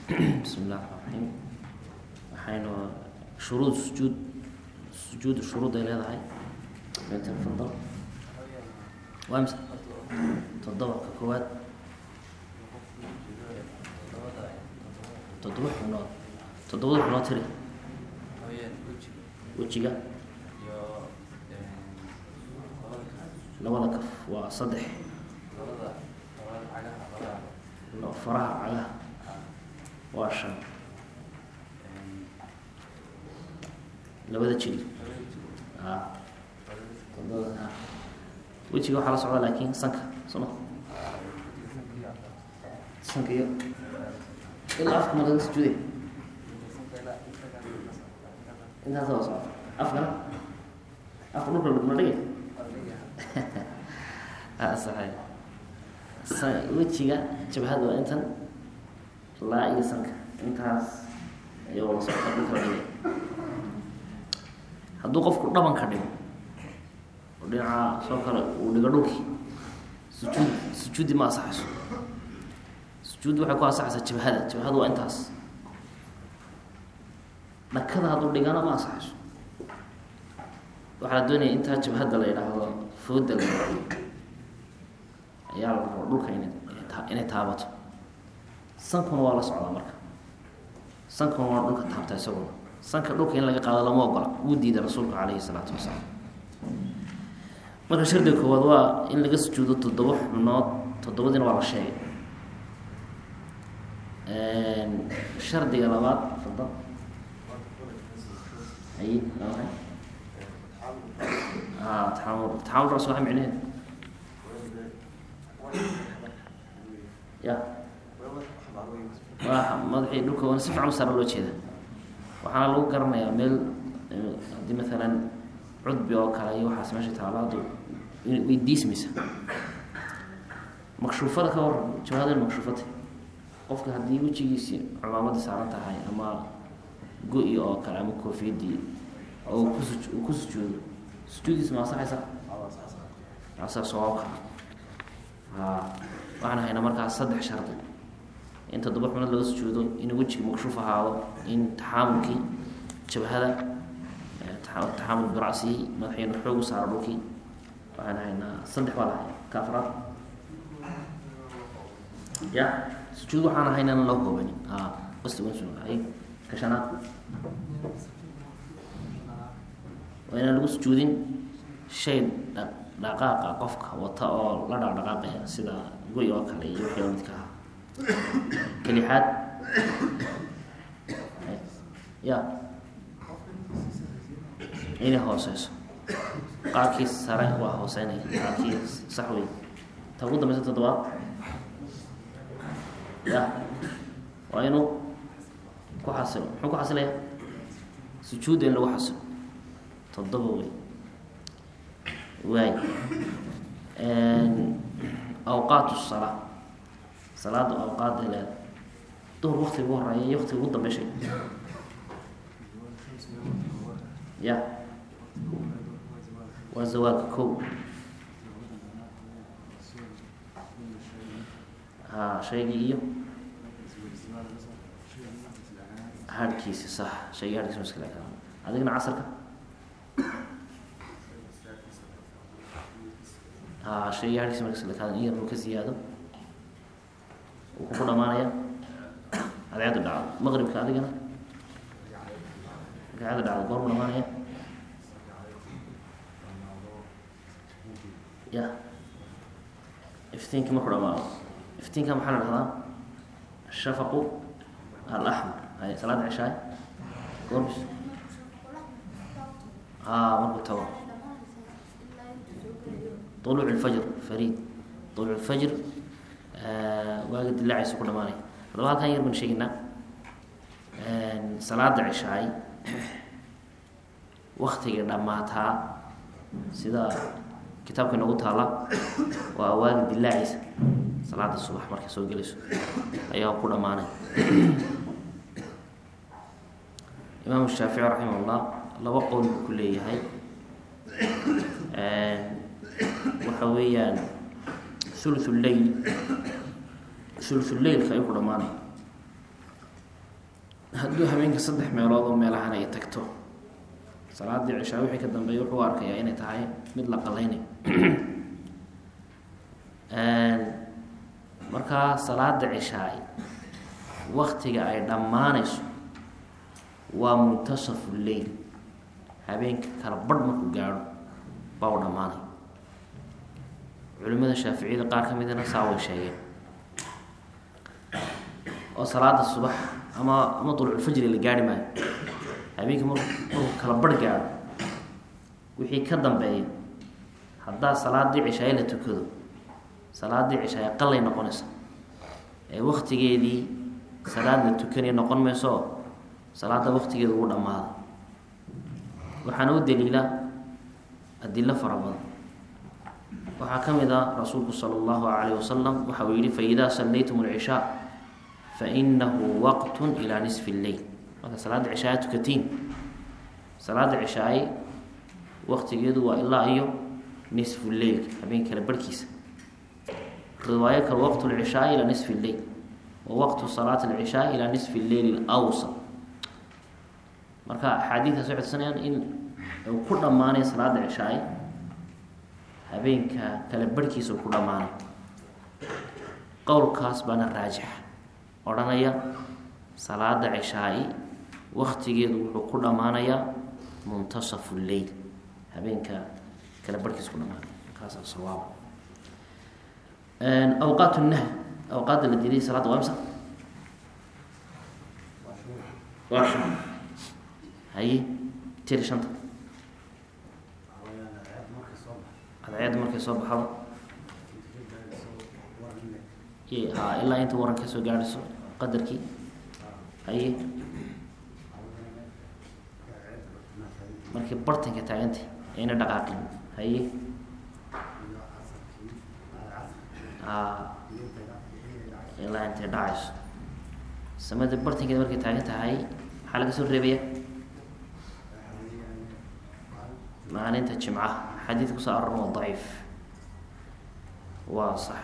bismi illah raxmaan raxiim waxaynu shuruud sujuud sujuud shuruud ay leedahay tafadal waa mise toddoba ka koowaad toddoba xubnood toddobada xubnood tiri wejiga labada kaf waa saddex faraha cagaha waa shan labada jili a todobada wejiga waxaa la socda laakin sanka soma sanka iyo ilaa afka ma laga sujuuday intaas waa socda afkana afka dhulka laguma dhigay saxay sa wejiga jabhada waa intan laa iyo sanka intaas ayaa wala socota dhulka la dhigay hadduu qofku dhabanka dhigo oo dhinaca soo kale uu dhigo dhulkii sujuud sujuudi ma asaxayso sujuuddi waxay ku asaxaysaa jabhada jabhada waa intaas dhakada hadduu dhigana ma asaxayso waxaa la doonaya intaa jabhadda la yidhaahdo fooda la yidhaahdo ayaa la rabo dhulka ina inay taabato sankuna waa la socdaa marka sankuna waa dhulka taabta isaguna sanka dhulka in laga qaado lama ogola wuu diiday rasuulka caleyhi salaatu wasalaam marka shardiga koowaad waa in laga sujuudo toddoba xubnood toddobadiina waa la sheegay shardiga labaad fadal ay a taxamul taxamulkaas waa micneheed ya waa madaxii dhulka wana si fican u saara loo jeeda waxaana lagu garanayaa meel haddii maalan cudbi oo kale iyo waxaas meesha taalaadu way diismaysa makshuufada ka waran jawaadan makshuufata qofka haddii wejigiisii cumaamadii saaran tahay ama go-i oo kale ama koofiyadii oo kusu uu ku sujuudo sujuudiisa ma asaxaysa asa sawaabka a waxaan haynaa markaas saddex shardi in toddoba xubnood laga sujuudo in wejiga makshuuf ahaado in taxaamulkii jabhada taxaamul biracsihi madaxiina xoog u saaro dhulkii waxaan haynaa saddex baa lahay ka afraad ya sujuud waxaan haynaan loo koobanin a bastay ka shanaad waa inaan lagu sujuudin shay dhaqaaqa qofka wata oo la dhaqdhaqaaqaya sida goy oo kale iyo wixii oo midka aha kalixaad ya inay hooseyso qaarkii sare waa hooseynaya qaarkii sax wey ta ugu dambeysa toddobaad ya waa inuu ku xasilo muxuu ku xasilaya sujuudda in lagu xasilo toddoba wey waay awqaat salaa salaada awqaada leeda duhur waktiga ugu horeeya iyo waktiga ugu dambeyshay ya waa zawaalka ko ha shaygii iyo harkiisi sax shaygii harkiisa maskala ka adigna casarka ha shaygii harkiisa maskala kaada in yar uu ka ziyaado uu kuku dhamaanaya adeecaddu dhacdo maqribka adigana adeecadda dhacdo goormu dhamaanaya ya iftiinki markuu dhamaado iftiinka maxaa la dhahdaa shafaqu alaxmar hay salaada ceshaay goormis a markuu tago uluuc lfajr fariid uluuc lfajr waaga dilaacaysa ku dhamaanaya haddaba halkan yar baan sheegeynaa salaada ceshaay waktiga dhammaataa sida kitaabka inoogu taala waa waaga dilaacaysa salaada subax markay soo gelayso ayaa ku dhammaanay imaam shaafici raximah llah laba qowl buu ku leeyahay waxa weeyaan thuluthu lleyl thuluthu leylka ayuu ku dhamaanay hadduu habeenka saddex meelood oo meelahan ay tagto salaadii cishaa wixii ka dambeeya wuxuu arkayaa inay tahay mid la qalaynayo markaa salaada cishaay waktiga ay dhammaanayso waa muntasafu lleyl habeenka kala barh markuu gaadho baa u dhammaanay culimada shaaficiyada qaar ka midana saa way sheegeen oo salaada subax ama ama dulculfajri la gaarhi maayo habeenkii mar markuu kala barh gaadho wixii ka dambeeya haddaa salaadii cishaay la tukado salaadii cishaay qalay noqonaysa ee waktigeedii salaad la tukanaya noqon mayso salaada waktigeeda ugu dhammaaday waxaana u daliila adilo fara badan waxaa ka mid ah rasuulku sala allahu calayh wasalam waxa uu yihi faidaa sallaytum alcishaa fainahu waqtun ilaa nisfi lleyl marka salaada cishaaya tukatiin salaada cishaay waktigeedu waa ilaa iyo nisfu lleyl habeen kale barhkiisa riwaayo kale waqtu lcishaai ilaa nisfi lleyl wa waqtu salaati alcishaa ilaa nisfi lleyl alwsat marka axaadiidkaas waxay tusanayaan in uu ku dhammaanay salaada cishaay habeenka kale barhkiisa uu ku dhammaanay qowlkaas baana raajix odhanaya salaada cishaai waktigeedu wuxuu ku dhammaanayaa muntasafu lleyl habeenka kale barhkiisa ku dhamaanay kaasa sawaab awqaat nahy awqaadda la diiday salaada waa imsa waa shan haye tiri shanta cadceedda markay soo baxdo ha ilaa inta waran ka soo gaadhayso qadarkii haye markii bartanka taagantay ayna dhaqaaqin haye a ilaa intay dhacayso samada bartankeeda markay taagan tahay maxaa laga soo reebaya maalinta jimcaha xadiid kusoo aroran waa daciif waa sax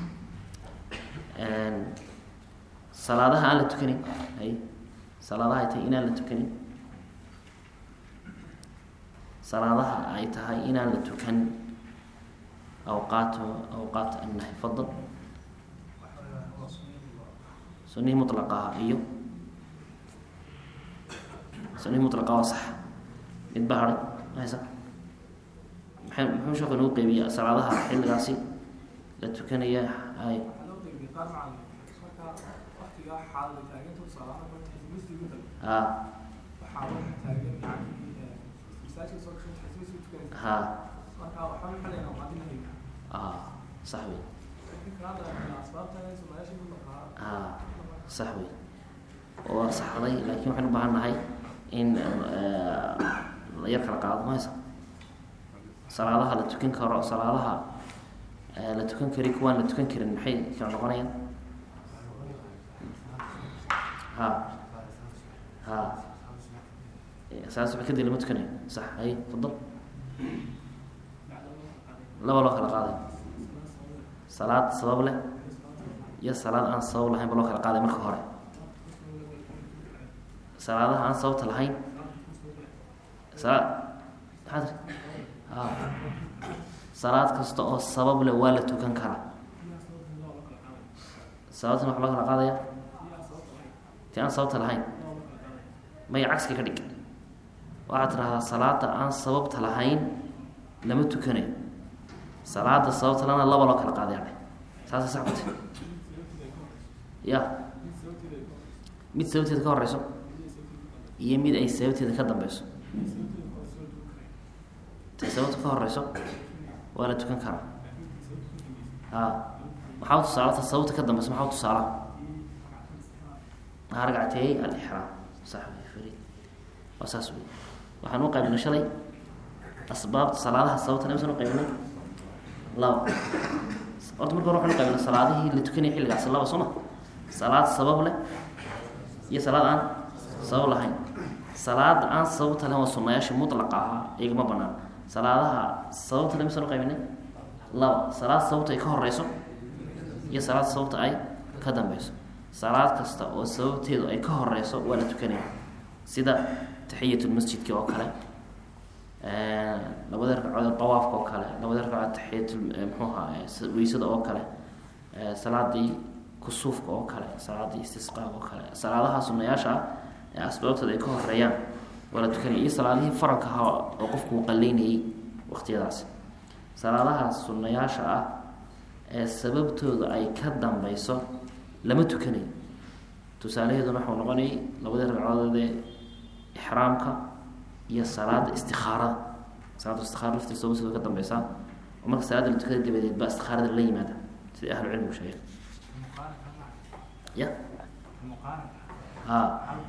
salaadaha aan la tukanin hay salaadaha ay tahay inaan la tukanin salaadaha ay tahay inaan la tukan awqaat awqaat annahy fadal sunihii mutlaqaha iyo sunihii mutlaqa waa sax mid baa haray haysa maxay muxuu sheeku inuu qeybiya salaadaha xilligaasi la tukanaya hay a ha a sax wey a sax wey waa saxday laakiin waxaynu ubaahan nahay in la yar kala qaado mahaysa salaadaha la tukan karo salaadaha la tukan kari kuwaan la tukan karin maxay kala noqonayaan ha ha saas ba kadib lama tukanayo sax hay fadal laba loo kala qaaday salaad sabab leh iyo salaad aan sabab lahayn ba loo kala qaaday marka hore salaadaha aan sababta lahayn salaad maxaa tiri a salaad kasta oo sabab leh waa la tukan karaa sababtana waxa loo kala qaadaya ti aan sababta lahayn maya cagska ka dhig waxaad tidhahdaa salaada aan sababta lahayn lama tukanayo salaada sababta lana laba loo kala qaadaya saasa sax kute ya mid sababteeda ka horeyso iyo mid ay sababteeda ka dambeyso tay sababta ka horeyso waa la tukan karaa a maxaa tusaalata sababta ka dambeyso maxaa tusaala ragcateeyey alixraam sax wey waa saas wey waxaan u qaybinay shalay asbaabta salaadaha sababta namisan u qaybinay laba horta marka hore waxaan u qaybinay salaadihii la tukanaya xilligaasi laba soo ma salaad sabab leh iyo salaad aan sabab lahayn salaada aan sababta lahayn waa sunayaasha mutlaqa ahaa iyagama banaan salaadaha sababta namisan u qaybinay laba salaad sababta ay ka horeyso iyo salaad sababta ay ka dambeyso salaad kasta oo sababteedu ay ka horeyso waa la tukanaya sida taxiyatulmasjidki oo kale labada ragcadood dawaafka oo kale labada ragcadood taxiyat mxuuha weysada oo kale salaadii kusuufka oo kale salaadii istisqaaga oo kale salaadaha sunayaasha ah ee asbaabtooda ay ka horeeyaan waa la tukanaya iyo salaadihii faralka ahaa oo qofku uu qaleynayay waqtiyadaasi salaadaha sunayaasha ah ee sababtooda ay ka dambeyso lama tukanayo tusaalaheeduna waxau noqonayay labadii ragcadoodee ixraamka iyo salaada istikaarada salaada istikaara laftiisa sababtooda ka dambeysaa oo marka salaada la tukada dabadeed baa istikaarada la yimaada sida ahlu cilmigu sheegay ya a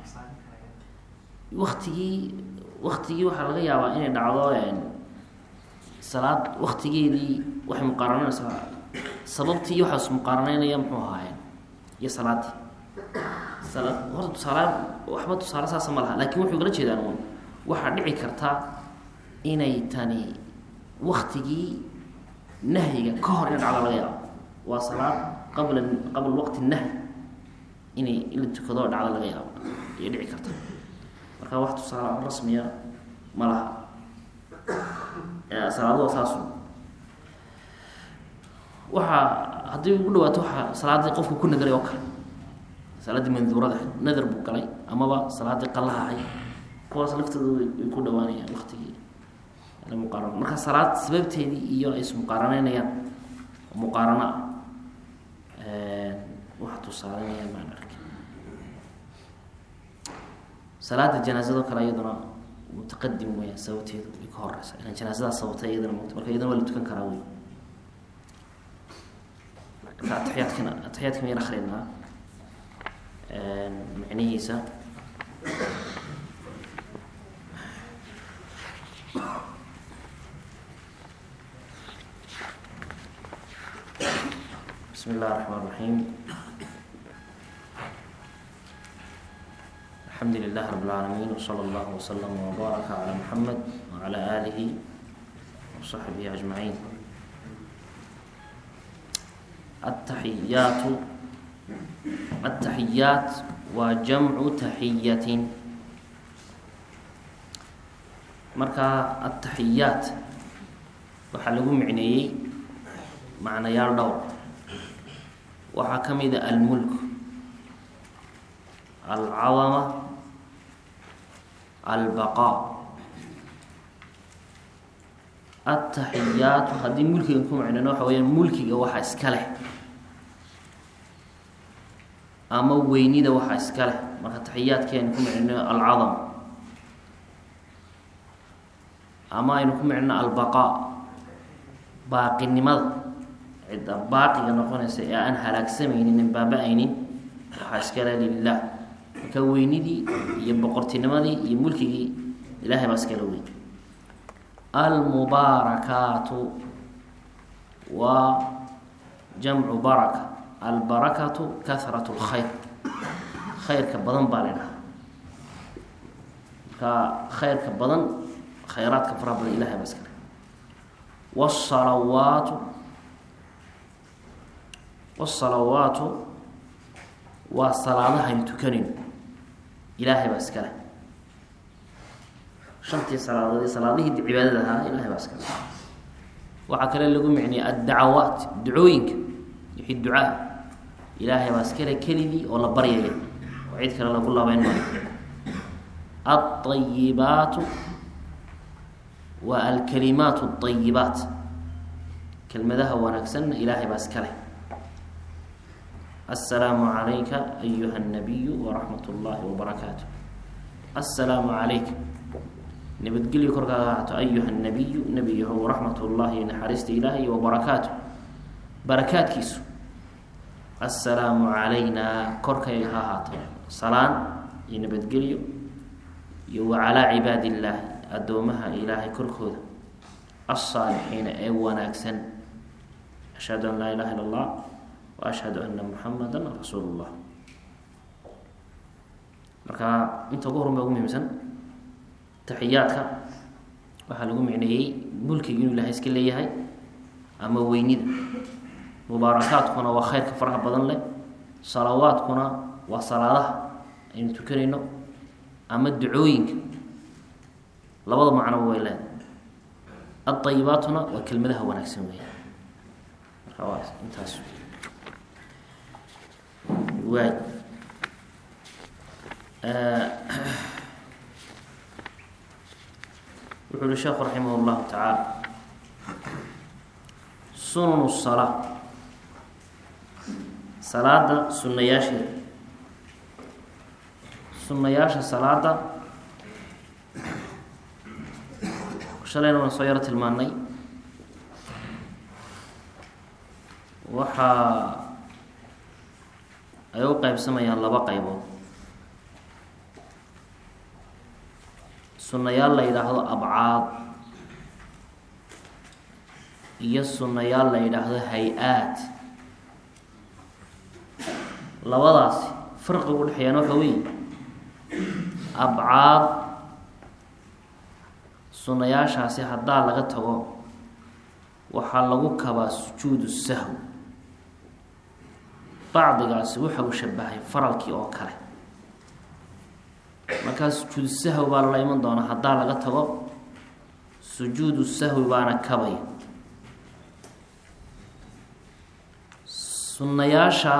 waktigii waktigii waxaa laga yaabaa inay dhacdo salaad waktigeedii waxay muqaarananaysaa sababtii waxaas muqaaranaynaya muxuu ahaayeen iyo salaadii sala horta tusaala waxba tusaale saasa ma laha lakin wuxuu kala jeedaan un waxaa dhici karta inay tani waktigii nahyiga ka hor ina dhacdo laga yaabo waa salaad qabla qabla waqti nahyi inay in la tukado dhacdo laga yaabo ayay dhici karta marka wax tusaale rasmiya ma laha salaado waa saasu waxaa haddii ugu dhawaato waxaa salaadii qofku ku nadaray oo kale salaaddii manduurada nadar buu galay amaba salaadii qallaha ahay kuwaas laftooda way ku dhawaanayaan waktigii muqaaran marka salaad sababteedii iyo ay ismuqaaraneynayaan muqaarano ah waxa tusaalanaya maan arki salaada janaazado kale iyaduna mutaqadim weya sababteedu ay ka horeysa ilan janaazadaas sababtay iyadana mut marka iyadana waa la tukan karaa wey marka ataxiyaadkana ataxiyaadka mayan akrinaa micnihiisa bismi اllah الرحman الرaحيم alxamdu lilah rab اlعaalamiin wslى اllah وslm وbaaraka عlى mxamed وعlى آlihi وصaxbihi أجmaعiin ataxiyaatu ataxiyaat waa jamcu taxiyatin marka ataxiyaat waxaa lagu micneeyey macnayaal dhowr waxaa ka mid a almulk alcadama albaqaa ataxiyaatu haddii mulkigan ku macneyno waxa weyaan mulkiga waxa iska leh ama weynida waxa iska leh marka taxiyaadkeenu ku micneyno alcadam ama aynu ku micneyno albaqaa baaqinimada cidda baaqiga noqonaysa ee aan halaagsamaynin baaba-aynin waxaa iskale lilah marka weynidii iyo boqortinimadii iyo mulkigii ilahay baa iskala weyn almubaarakaatu waa jamcu baraka albarakatu kahrat lkhayr khayrka badan baa la dhahaa marka khayrka badan khayraadka faraha badan ilahay baa iskale wsalawaatu wsalawaatu waa salaadahaynu tukanayno ilaahay baa iska leh shantii salaadood ee salaadihii cibaadada ahaa ilahay baa iska leh waxaa kale lagu micniyay addacawaat ducooyinka wixii ducaa ilaahay baa iska leh keligii oo la baryaya oo cid kale lagu labeyn maayo alطayibaatu waa alkalimaat اطayibaat kelmadaha wanaagsanna ilaahay baa iska leh aلsalaamu عalayka ayuha الnabiyu waraxmat اllahi wbarakaatu aلsalaamu عalayka nabadgelyo korkaaga ahaato ayuha الnabiyu nebiyaho waraxmat اllahi naxariista ilaahay wabarakaatu barakaadkiisu aلsalaamu عalayna korkayga ha ahaato salaan iyo nabadgelyo iyo wacalaa cibaadi illaahi addoomaha ilaahay korkooda alsaalixiina ee wanaagsan ashhadu an laa ilaha illa allah wa ashhadu ana muxamada rasuulu llah marka inta ugu horun ba ugu muhiimsan taxiyaadka waxaa lagu micneeyey mulkiga inuu ilahay iska leeyahay ama weynida mubaarakaadkuna waa khayrka faraha badan leh salawaadkuna waa salaadaha aynu tukanayno ama ducooyinka labada macnoba way leedahay adayibaatuna waa kelmadaha wanaagsan weya marka waa intaas waay wuxuu uhi sheekhu raximah llahu tacaala sunanu salaa salaada sunayaasheeda sunayaasha salaada shalayna waan soo yaro tilmaanay waxaa ay u qeybsamayaan laba qaybood sunayaal la yidhaahdo abcaad iyo sunayaal la yidhaahdo hay-aad labadaasi farqiga udhexeeyaan waxa weeye abcaad sunayaashaasi haddaa laga tago waxaa lagu kabaa sujuudu sahw bacdigaasi waxa uu shabahay faralkii oo kale markaa sujuudu sahwi baa lala iman doonaa haddaa laga tago sujuudu sahwi baana kabaya sunnayaasha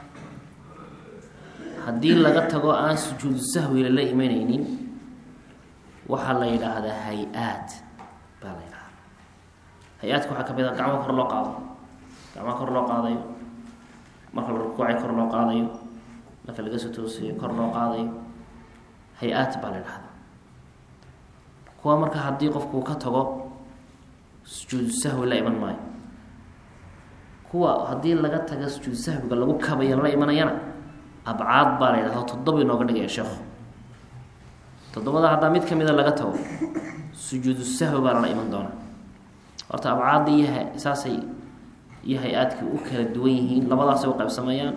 haddii laga tago aan sujuudu sahwi lala imanaynin waxaa la yidhaahdaa hay-aad baa la yidhahdaa hay-aadka waxaa ka mid a gacmo kor loo qaado gacmo kor loo qaadayo marka la rukuucay kor loo qaadayo marka laga soo toosiyo kor loo qaadayo hay-aad baa la yidhahdaa kuwa marka haddii qofkuu ka tago sujuudu sahwi la iman maayo kuwa haddii laga taga sujuudu sahwiga lagu kabayo la imanayana abcaad baa la yidhahda toddoba inooga dhigaya sheekhu toddobada haddaa mid kamida laga tago sujuudu sahwi baa lala iman doonaa horta abcaadda iyo ha saasay iyo hay-aadkii u kala duwan yihiin labadaasay u qaybsamayaan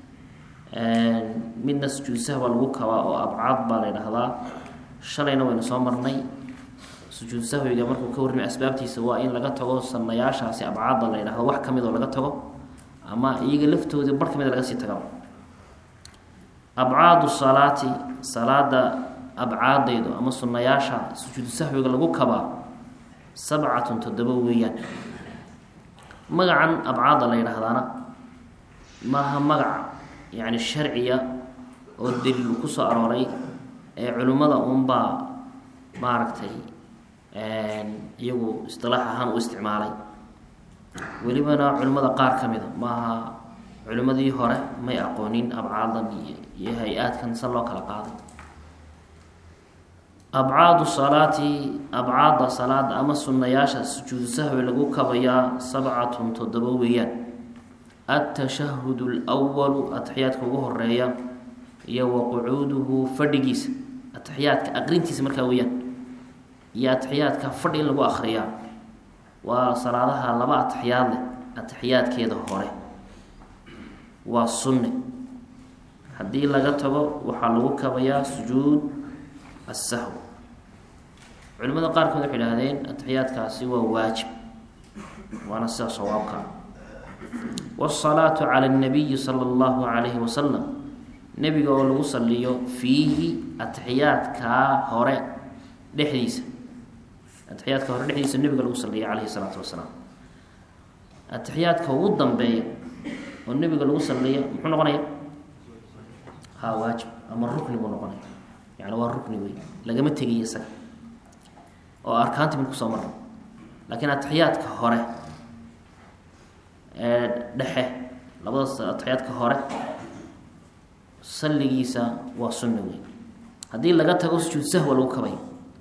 midna sujuudu sahwi baa lagu kabaa oo abcaad baa la yidhaahdaa shalayna waynu soo marnay sujuudu sahwiga markuu ka warramay asbaabtiisa waa in laga tago sanayaashaasi abcaadda la yidhahdo wax kamid oo laga tago ama iyaga laftoodii bar kamida laga sii tagaba abcaadu salaati salaada abcaadaydu ama sunayaasha sujuudu sahwiga lagu kabaa sabcatun toddoba weeyaan magacan abcaadda la yidhaahdaana maaha magac yacni sharciya oo daliil ku soo arooray ee culimmada unbaa maaragtay iyagu istilaax ahaan u isticmaalay welibana culimmada qaar ka mida maaha culimmadii hore may aqoonin abcaadan iyo hay-aadkan se loo kala qaaday abcaadu salaati abcaadda salaada ama sunayaasha sujuudu sahwi lagu kabayaa sabcatun toddoba weeyaan atashahud lwalu ataxiyaadka ugu horeeya iyo wa qucuuduhu fadhigiisa ataxiyaadka aqrintiisa markaa weeyaan iyo ataxiyaadka fadhi in lagu akriyaa waa salaadaha laba ataxiyaad leh ataxiyaadkeeda hore waa sunne haddii laga tago waxaa lagu kabayaa sujuud asahw culimada qaarkood waxay idhahdeen ataxiyaadkaasi waa waajib waana sida sawaabka wsalaatu cala nabiyi sala allahu calayhi wasalam nebiga oo lagu saliyo fiihi ataxiyaadkaa hore dhexdiisa ataxiyaadka hore dhexdiisa nebiga lagu saliya calayhi salaatu wasalaam ataxiyaadka ugu dambeeya oo nebiga lagu saliya muxuu noqonaya ha waajib ama rukni buu noqonaya yani waa rukni wey lagama tegiyo isaga oo arkaanti mid kusoo marna laakiin ataxiyaadka hore ee dhexe labadaas ataxiyaadka hore salligiisa waa sunna wey haddii laga tago sujuud sahwa lagu kabayo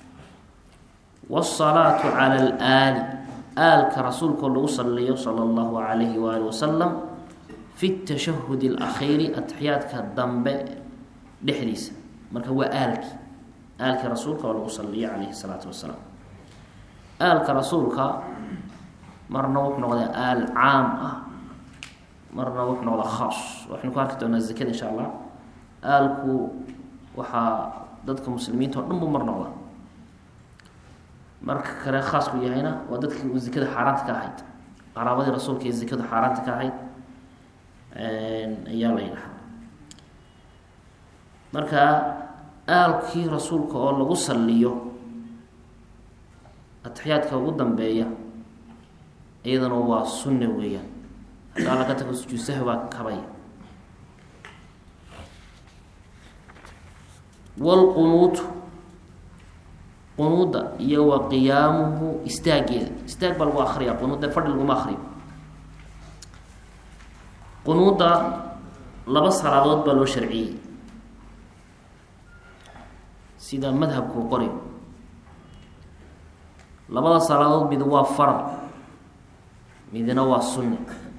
wsalaatu cala alaali aalka rasuulkao lagu saliyo sala allahu calayhi waali wasalam fi tashahud alakhiiri ataxiyaadka dambe dhexdiisa marka waa aalki aalki rasuulka oo lagu saliyo calayhi salaatu wasalaam aalka rasuulka marna wuxuu noqdaa aal caam ah marna wuxuu noqdaa khaas waxaynu ku arki doonaa zakada insha allah aalku waxaa dadka muslimiinta o dhan buu mar noqdaa marka kale khaasku yahayna waa dadkii uu zakada xaaraanta ka ahayd qaraabadii rasuulka ee zakadu xaaraanta ka ahayd ayaa la yidhaha marka aalkii rasuulka oo lagu saliyo atixiyaadka ugu dambeeya iyadana waa sunna weeyaan haddaa laga tago sujuud sahwi baa kabaya wlqunuutu qunuuda iyo wa qiyaamuhu istaageeda istaag baa lagu akriya qunuuda fadhi laguma akriyo qunuuda laba salaadood baa loo sharciyey sida madhabkuu qoray labada salaadood mid waa faral midna waa sunne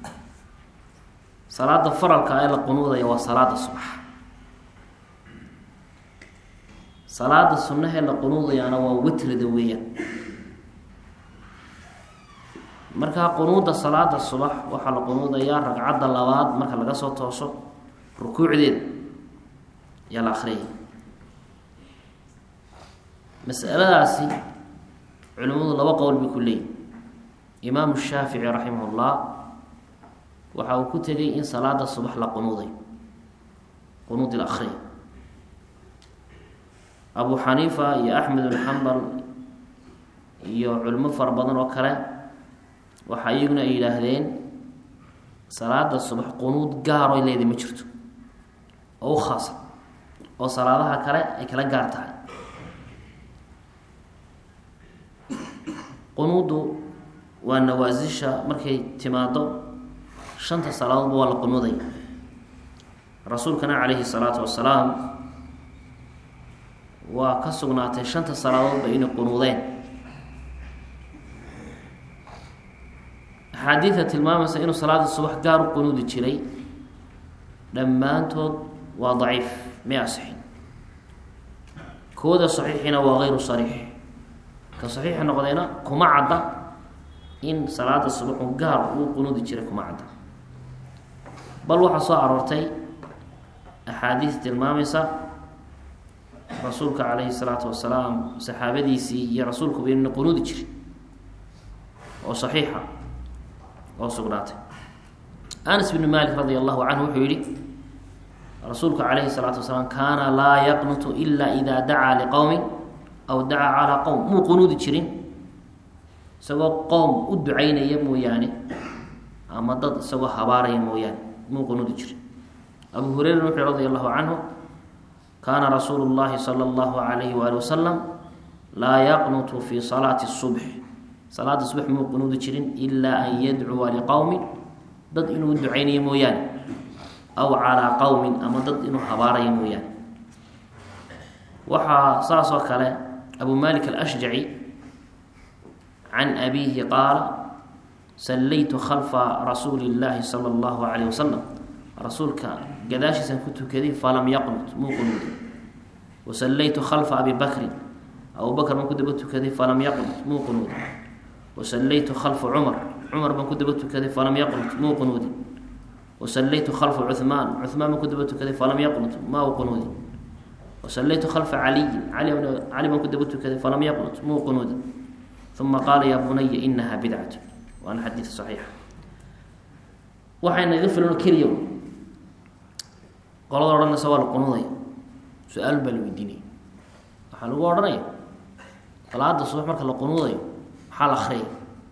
salaada faralka ee la qunuudaya waa salaada subax salaada sunnahee la qunuudayaana waa witrida weeyaan markaa qunuuda salaada subax waxaa la qunuudayaa ragcadda labaad marka laga soo tooso rukuucdeeda ayaa la akriyay masaladaasi culimadu laba qowl bay ku leeyihin imaamu shaafici raximah ullah waxa uu ku tegay in salaada subax la qunuuday qunuud il akriya abu xaniifa iyo axmed bin xambal iyo culimo fara badan oo kale waxa iyaguna ay yidhaahdeen salaada subax qunuud gaaroy leeday ma jirto oo u khaasa oo salaadaha kale ay kala gaar tahay qunuudu waa nawaasisha markay timaado shanta salaadoodba waa la qunuuday rasuulkana calayhi salaatu wasalaam waa ka sugnaatay shanta salaadoodba inay qunuudeen axaadiida tilmaamaysa inuu salaada subax gaar u qunuudi jiray dhammaantood waa daciif may asixin kooda saxiixina waa gayru sariix ka saxiixa noqdayna kuma cadda in salaada subaxu gaar uu qunuudi jiray kuma cadda bal waxaa soo aroortay axaadiis tilmaamaysa rasuulka calayhi salaatu wasalaam saxaabadiisii iyo rasuulkuba inna qunuudi jiray oo saxiixa oo sugnaatay anas bnu malik radi allahu canhu wuxuu yihi rasuulku calayhi salaatu wasalaam kaana laa yaqnutu ila ida dacaa liqowmin aw dacaa calaa qowm muu qunuudi jirin isagoo qowm u ducaynaya mooyaane ama dad isagoo habaaraya mooyaane muu qunuudi jirin abu hureyra wuxuu radi allahu canhu kaana rasuulu llahi sala allahu alayhi waali wasalam laa yaqnutu fi salaati subx salaada subax muu qunuudi jirin ilaa an yadcuwa liqowmin dad inuu ducaynayo mooyaane aw calaa qowmin ama dad inuu habaarayo mooyaane waxaa saas oo kale abu malik alashjaci can abiihi qaala sallaytu khalfa rasuuli llaahi sala allahu calayh wasalam rasuulka gadaashiisaan ku tukaday falam yaqnut muu qunuudi wa sallaytu khalfa abi bakrin abu bakr baan ku daba tukaday falam yaqnut muu qunuudi wa sallaytu khalfa cumar cumar baan ku daba tukaday falam yaqnut muu qunuudi wa sallaytu khalfa cuhmaan cuhmaan baan ku daba tukaday falam yaqnut ma u qunuudi wa sallaytu khalfa caliyin cali cali baan ku daba tukaday falam yaqnut muu qunuudi uma qaala yaa bunaya inaha bidcatu waana xadiid saxiixa waxayna iga filan keliya qolada odhanaysa waa la qunuudaya su-aal baa la weydiinaya waxaa lagu odhanaya salaada subax marka la qunuudayo maxaa la akriyaya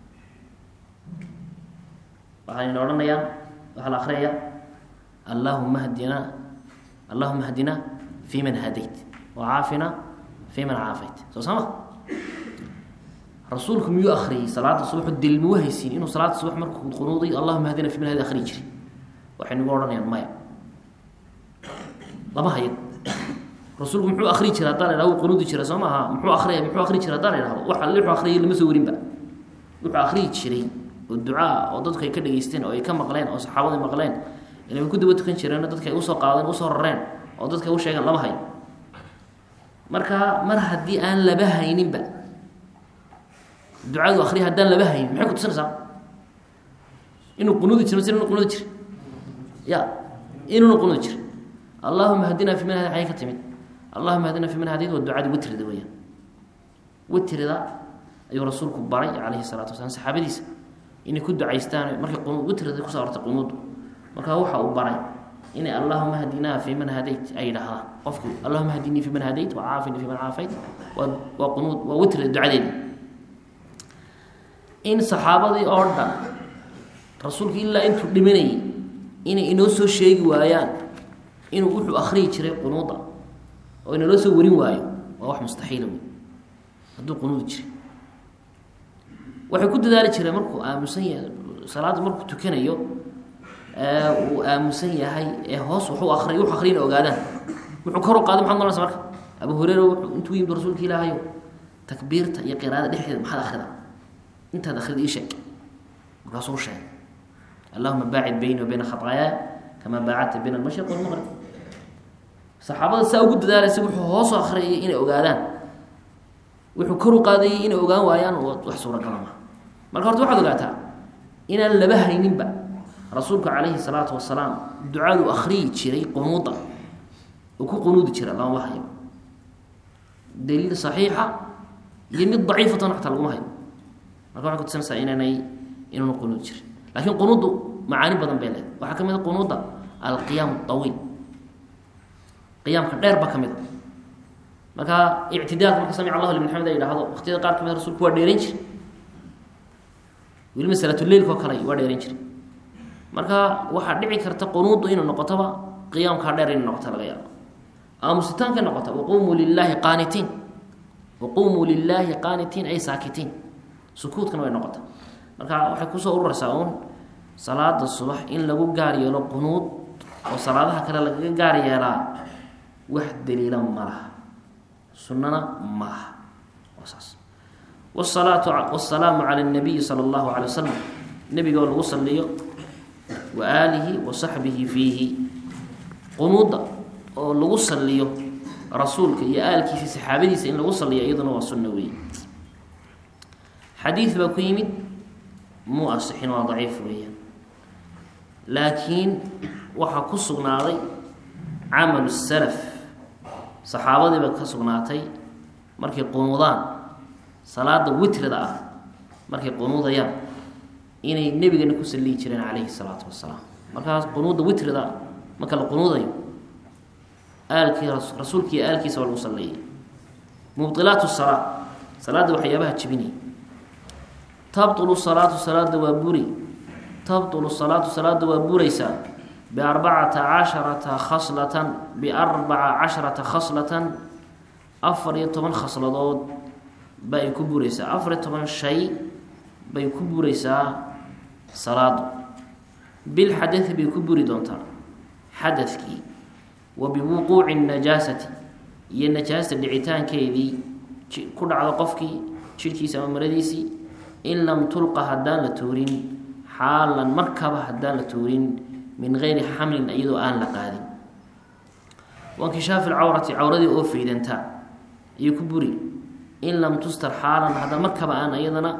waxayna odhanayaan waxaa la akriyaya allahuma hdina allahuma hdina fi man hadayt wa caafina fi man caafayt soo sama rasuulku miyuu akriyay salaada subax dilma wahaysiin inuu salaada subax markuu qunuuday allahuma hdina fi man hadi akriyi jiray waxay nagu odhanayaan maya lama hayad rasuulku muxuu akriyi jira haddaan idhahdo wuu qunuudi jira soo maaha muxuu akriya muxuu akriyi jira haddaan idhahdo wax alle wuxuu akriyay lama soo warinba wuxuu akriyi jiray oo ducaa oo dadku ay ka dhageysteen oo ay ka maqleen oo saxaabada maqleen inay ku daba tukan jireen dadka ay usoo qaadeen usoo rareen oo dadka ay u sheegeen lama hayo marka mar haddii aan laba hayninba ducadu akriya haddaan laba haynin maxay kutusinaysaa inuu qunuudi jiro mise inuu qunuudi jira ya inuuna qunuudi jira allahuma hadina fi man hadi xagey ka timid allahuma hadina fi man hadid waa ducada witrida weyaan witrida ayuu rasuulku baray calayhi salaatu wasalaam saxaabadiisa inay ku ducaystaan markay qunu witrida kusoo hortay qunuudu markaa waxa uu baray inay allahuma hadinaa fi man hadayt ay yidhaahdaan qofku allahuma hadinii fi man hadayt wa caafini fi man caafayt waa waa qunuud waa witrida ducadeedi in saxaabadii oo dhan rasuulku ilaa intuu dhimanayay inay inoo soo sheegi waayaan inuu wuxuu akriyi jiray qunuuda oo inaloo soo warin waayo waa wax mustaxiila wey hadduu qunuudi jiray waxay ku dadaali jireen markuu aamusan yahay salaadda markuu tukanayo uu aamusan yahay ee hoos wuxuu akriy wuxu akriya ina ogaadaan wuxuu kor u qaaday maxad nolanaysa marka abu hureyra wuxuu intuu yimid rasuulka ilaahayo takbiirta iyo qiraada dhexdeeda maxaad akrida intaad akrida ii sheeg markaasuu sheegay allahuma baacid bayni wa bayna khataayaaya kamaa baacadta bayna almashriq walmaqrib saxaabada saa ugu dadaalaysa wuxuu hoos akriyay inay ogaadaan wuxuu kor u qaadayay inay ogaan waayaan wax suuragala maha marka horta waxaad ogaataa inaan laba hayninba rasuulku calayhi salaatu wasalaam ducadu akriyi jiray qunuuda oo ku qunuudi jira lama hayo daliil saxiixa iyo mid daciifatan xataa laguma hayo marka waxay kutusanaysaa inaanay inuuna qunuudi jirin laakiin qunuuddu macaani badan bay leedahay waxaa ka mid a qunuudda alqiyaam awiil qiyaamka dheer baa ka mid a marka ictidaalka marka samic allahu liman xamid a yidhahdo waqtiyada qaar kamid rasulku waa dheeran jira weliba salaatuleilka oo kale waa dheeran jira marka waxaa dhici karta qunuuddu inay noqotoba qiyaamkaa dheer inay noqoto laga yaabo aamusitaankay noqota waqumuu lilaahi qaanitiin waqumuu lilaahi qaanitiin ay saakitiin sukuudkana way noqota marka waxay kusoo ururaysaa uun salaada subax in lagu gaar yeelo qunuud oo salaadaha kale lagaga gaar yeelaa wax daliila ma laha sunnana ma laha waa saas wsalaatu wasalaamu cala nabiyi sala allahu calay wasalam nebiga oo lagu saliyo wa aalihi wa saxbihi fiihi qunuudda oo lagu saliyo rasuulka iyo aalkiisa saxaabadiisa in lagu saliyo iyaduna waa sunno weeye xadiid baa ku yimid muu asixin waa daciif weeyaan laakiin waxaa ku sugnaaday camalu salaf saxaabadiiba ka sugnaatay markay qunuudaan salaada witrida ah markay qunuudayaan inay nebigana ku saliyi jireen calayhi salaatu wasalaam markaas qunuudda witrida marka la qunuudayo aalkii rasuulkiiyo aalkiisa waa lagu saleeyay mubdilaatu salaa salaadda waxyaabaha jibinaya tabtulu salaatu salaada waa buri tabtulu salaatu salaada waa buraysaa biarbacata casharata khaslatan biarbaca casharata khaslatan afar iyo toban khasladood ba ay ku buraysaa afar iyo toban shay bay ku buraysaa salaadu bilxadai bay ku buri doontaa xadadkii wa biwuquuci najaasati iyo najaasta dhicitaankeedii ku dhacdo qofkii jidhkiisa ama maradiisii in lam tulqa haddaan la tuurin xaalan markaba haddaan la tuurin min geyri xamlin iyadoo aan la qaadin wankishaafi lcawrati cawradii oo faydantaa iyo ku buri in lam tustar xaalan haddaan markaba aan iyadana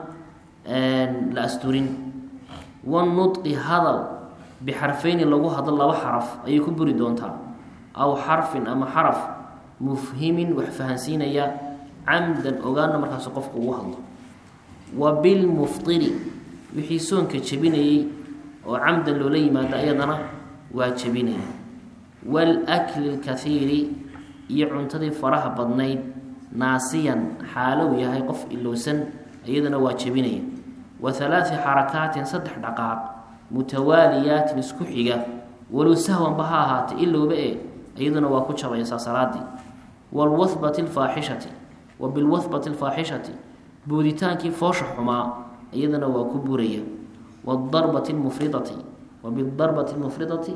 la asturin wanudqi hadal bixarfeyni lagu hadlo laba xaraf ayay ku buri doontaa aw xarfin ama xaraf mufhimin wax fahansiinaya camdan ogaana markaas qofku ugu hadlo wa bilmuftiri wixii soonka jebinayey oo camdan loola yimaado ayadana waa jebinaya waalakli lkaiiri iyo cuntadii faraha badnayd naasiyan xaalow yahay qof ilowsan iyadana waa jebinaya wa halaati xarakaatin saddex dhaqaaq mutawaaliyaatin isku xiga walow sahwanba ha ahaatay ilowba e iyaduna waa ku jabaysaa salaadii waalwahbati alfaaxishati wa bilwahbati alfaaxishati booditaankii foosha xumaa iyadana waa ku buraya waadarbati lmufridati wa bidarbati lmufridati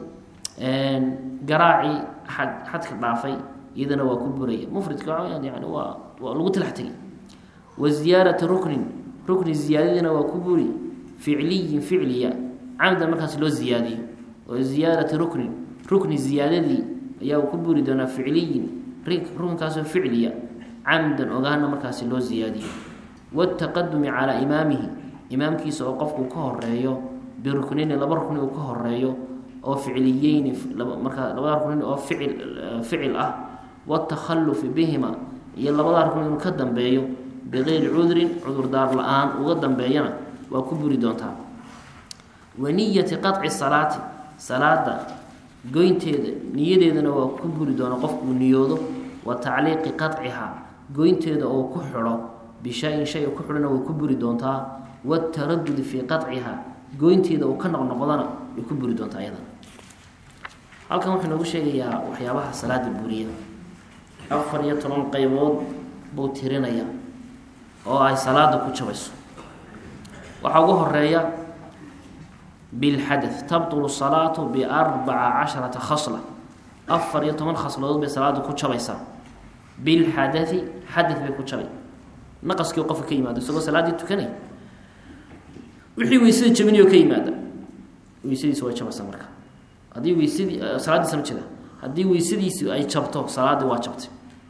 garaacii xad xadka dhaafay iyadana waa ku buraya mufridka yani waa waa lagu talax tegay wa ziyaarati ruknin rukni ziyaadadiina waa ku buri ficliyin ficliya camdan markaas loo ziyaadiyo oo ziyaarati ruknin rukni ziyaadadii ayaa ku buri doonaa ficliyin rukunkaasoo ficliya camdan ogaana markaasi loo ziyaadiyo wataqadumi calaa imaamihi imaamkiisa oo qofku ka horeeyo biruknayni laba rukni uu ka horeeyo oo ficliyeyni markaa labada ruknin oo ficil ficil ah watakhalufi bihima iyo labada rukni inuu ka dambeeyo bigayri cudrin cudurdaar la-aan uga dambeeyana waa ku buri doontaa wa niyati qaطci salaati salaada goynteeda niyadeedana waa ku buri doona qofkuu niyoodo wa tacliiqi qacihaa goynteeda oo ku xidho bishayin shay ku xidhona way ku buri doontaa wataradudi fii qacihaa goynteeda uu ka noqnoqdana way ku buri doontaa iyadana halkan wuxuu noogu sheegayaa waxyaabaha salaada buriya afar iyo toban qeybood buu tirinaya oo ay salaada ku jabayso waxaa ugu horeeya bilxadath tabtulu salaatu biarbaca casharata khasla afar iyo toban khasladood bay salaada ku jabaysaa bilxadai xadath bay ku jabay naqaskii qofka ka yimaado isagoo salaaddii tukanay wixii weysada jabinayo ka yimaada weysadiisa way jabaysaa marka haddii weysadii salaadiisa ma jeeda haddii weysadiisi ay jabto salaaddii waa jabtay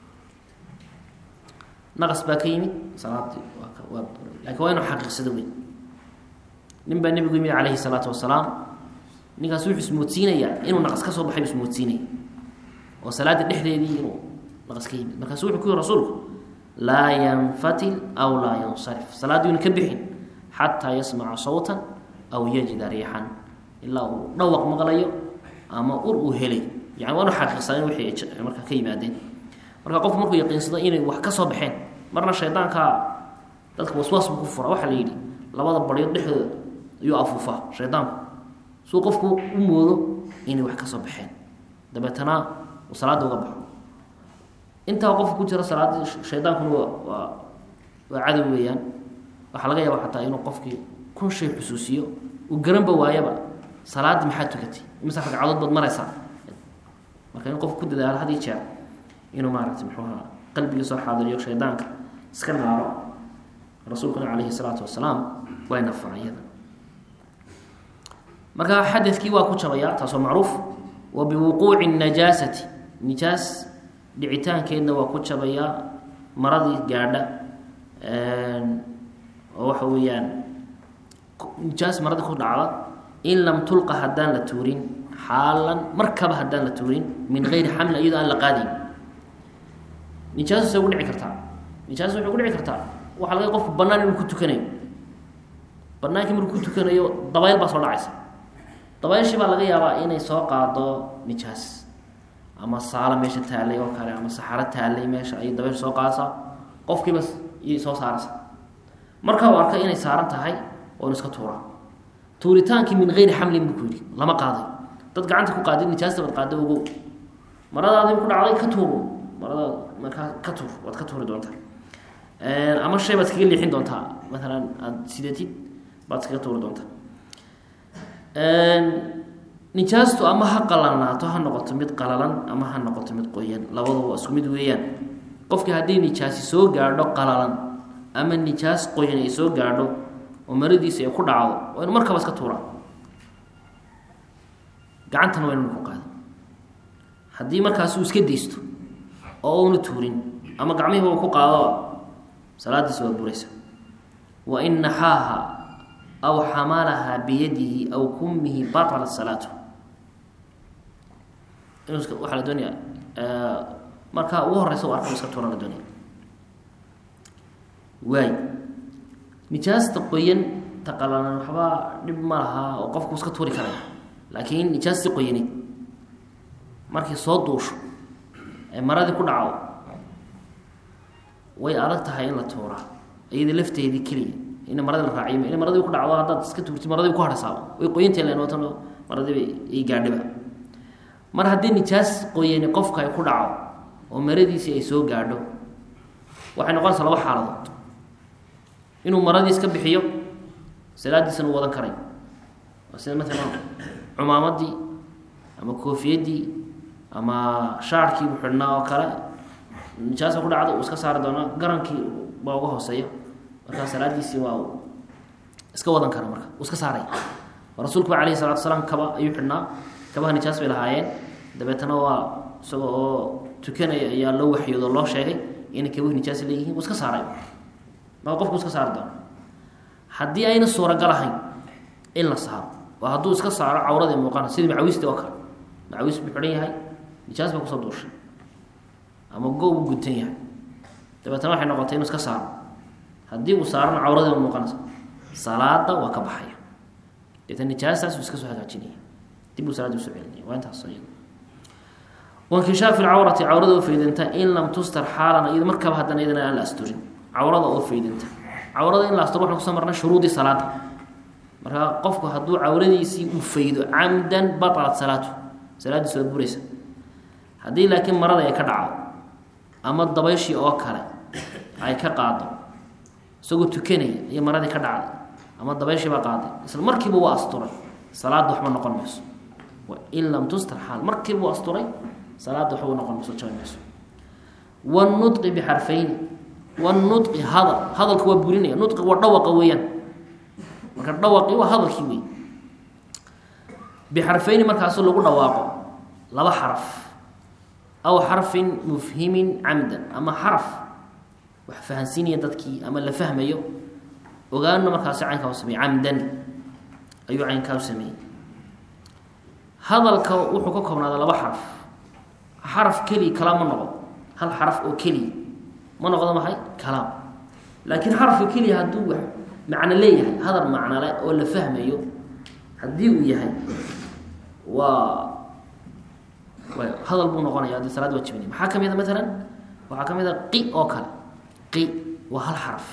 naqas baa ka yimid salaadii waa waa lakin waa inuu xaqiiqsado wey nin baa nebigu yimid calayhi salaatu wasalaam ninkaas wuxuu ismoodsiinayaa inuu naqas ka soo baxay ismoodsiinaya oo salaada dhexdeedii inuu naqas ka yimid markaasu wuxuu ku yihi rasuulku laa yanfatil aw laa yansarif salaaddiina ka bixin xataa yasmaca sawtan aw yajida riixan ilaa uu dhawaq maqlayo ama ur uu helay yani waa inu xaqiiqsadeen wixii ay markaa ka yimaadeen marka qofku markuu yaqiinsado inay wax ka soo baxeen marna shaydaankaa dadka waswaas buu ku fura waxaa la yidhi labada baryo dhexdooda ayuu afuufaa shaydaanku suu qofku u moodo inay wax ka soo baxeen dabeetana uu salaada uga baxo intaa qofka ku jira salaada shaydaankuna waa waa waa cadow weeyaan waxaa laga yaaba xataa inuu qofkii kun shay xusuusiyo uu garanba waayaba salaadii maxaa tukatay imise ragcadood baad maraysaa marka in qofku ku dadaalo had iyo jeer inuu maaragtay muxuu ahaa qalbiga soo xaadiriyo shaydaanka iska naaro rasuulkuna calayhi salaatu wasalaam way nafaa iyada marka xadadkii waa ku jabayaa taasoo macruuf wa biwuquuci najaasati nijaas dhicitaankeedna waa ku jabayaa maradii gaadha oo waxa weeyaan nijaas maradii ku dhacda in lam tulqa haddaan la tuurin xaalan markaba haddaan la tuurin min geyri xamlin iyadoo aan la qaadayn nijaasuse ugu dhici kartaa nijaas waxay ugu dhici kartaa waxaa laga qofku banaan inuu ku tukanayo banaankii markuu ku tukanayo dabayl baa soo dhacaysa dabayshii baa laga yaabaa inay soo qaado nijaas ama saalo meesha taallay oo kale ama saxaro taallay meesha ayay dabaysh soo qaadaysaa qofkiiba iyay soo saaraysa marka uu arkay inay saaran tahay oo inu iska tuuraa tuuritaankii min geyri xamlin buu ku yidhi lama qaaday dad gacanta ku qaadid nijaasta baad qaada ogow maradaadii ku dhacday ka tuuro marada markaa ka tuur waad ka tuuri doontaa ama shay baad iskaga leexin doontaa maalan aada sidatid baad iskaga tuuri doontaa nijaastu ama ha qalalnaato ha noqoto mid qalalan ama ha noqoto mid qoyan labadaba waa isku mid weeyaan qofkii haddii nijaasi soo gaadho qalalan ama nijaas qoyan ay soo gaadho oo maradiisa ay ku dhacdo waa inu markaba iska tuuraa gacantana waa inu ku qaada haddii markaas uu iska daysto oo una tuurin ama gacmihiiba uu ku qaado salaadiisa waa buraysa wa in naxaaha aw xamalaha biyadihi aw kumihi batalat salaatu waxaa la doonaya markaa ugu horeysa u arka iska tuura la doonaya waay nijaasta qoyan taqalanan waxba dhib ma laha oo qofku iska tuuri karaya laakiin nijaasti qoyaneed markay soo duusho ee maradii ku dhacdo way adag tahay in la tuuraa iyada lafteedii keliya in maradii la raaciyo in maradii ku dhacdo haddaad iska tuurtid maradii ku harhaysaaba way qoyantay len watan maradiiba ay gaadhiba mar haddii nijaas qoyani qofka ay ku dhaco oo maradiisii ay soo gaadho waxay noqonaysaa laba xaaladood inuu maradii iska bixiyo salaadiisana u wadan karayo sida maalan cumaamadii ama koofiyaddii ama shaarkii u xidhnaa oo kale nijaasa ku dhacda uu iska saari doonaa garankii baa uga hooseeya markaa salaadiisii waa uu iska wadan kara marka uu iska saaraya rasuulku ba alayhi salatu asalaam kaba ayuu xidhnaa kabaha nijaas bay lahaayeen dabeetana waa isaga oo tukanaya ayaa loo waxyoodo loo sheegay inay kabahi nijaas leeyihiin uu iska saaray maa qofku iska saari doona haddii ayna suuragal ahayn in la saaro waa hadduu iska saaro cawradii muuqana sidii macawisti oo kale macawiis buu xidhan yahay nijaas baa kusoo duushay ama go buu guntan yahay dabeetana waxay noqotay inuu iska saaro haddii uu saarana cawradiiba muuqanaysa salaada waa ka baxaya deetna nijaastaas uu iska soo hagaajinaya dib uu salaadii usoo celinaya waa intaas iyada wankishaafi lcawrati cawrada oo faydanta in lam tustar xaalan iyado markaba haddana iyadana aan la asturin cawrada oo faydanta cawrada in la asturo waxaan kusoo marnay shuruudii salaada marka qofku hadduu cawradiisii u faydo camdan batalat salaatu salaadiis waa buraysa haddii laakiin marada ay ka dhacdo ama dabayshii oo kale ay ka qaado isagoo tukanaya iyo maradii ka dhacday ama dabayshii baa qaaday isla markiiba waa asturay salaadda waxba noqon mayso in lam tustar xaal markiiba waa asturay salaadda waxba noqon mayso jabi mayso wanutqi bixarfayni wanutqi hadal hadalka waa burinaya nutqi waa dhawaqa weeyaan marka dhawaqii waa hadalkii wey bixarfayni markaasu lagu dhawaaqo laba xaraf aw xarfin mufhimin camdan ama xaraf wax fahansiinaya dadkii ama la fahmayo ogaana markaasi caynkaa u sameeyey camdan ayuu caynkaa u sameeyey hadalka wuxuu ka koobnaada laba xaraf xaraf keliya kalaam ma noqdo hal xaraf oo keliya ma noqdo maxay kalaam laakiin xarafka keliya hadduu wax macno leeyahay hadal macnole oo la fahmayo haddii uu yahay waa hadal buu noqonaya adi salaad waa jibinay maxaa ka mid a maalan waxaa ka mid a qi oo kale qi waa hal xaraf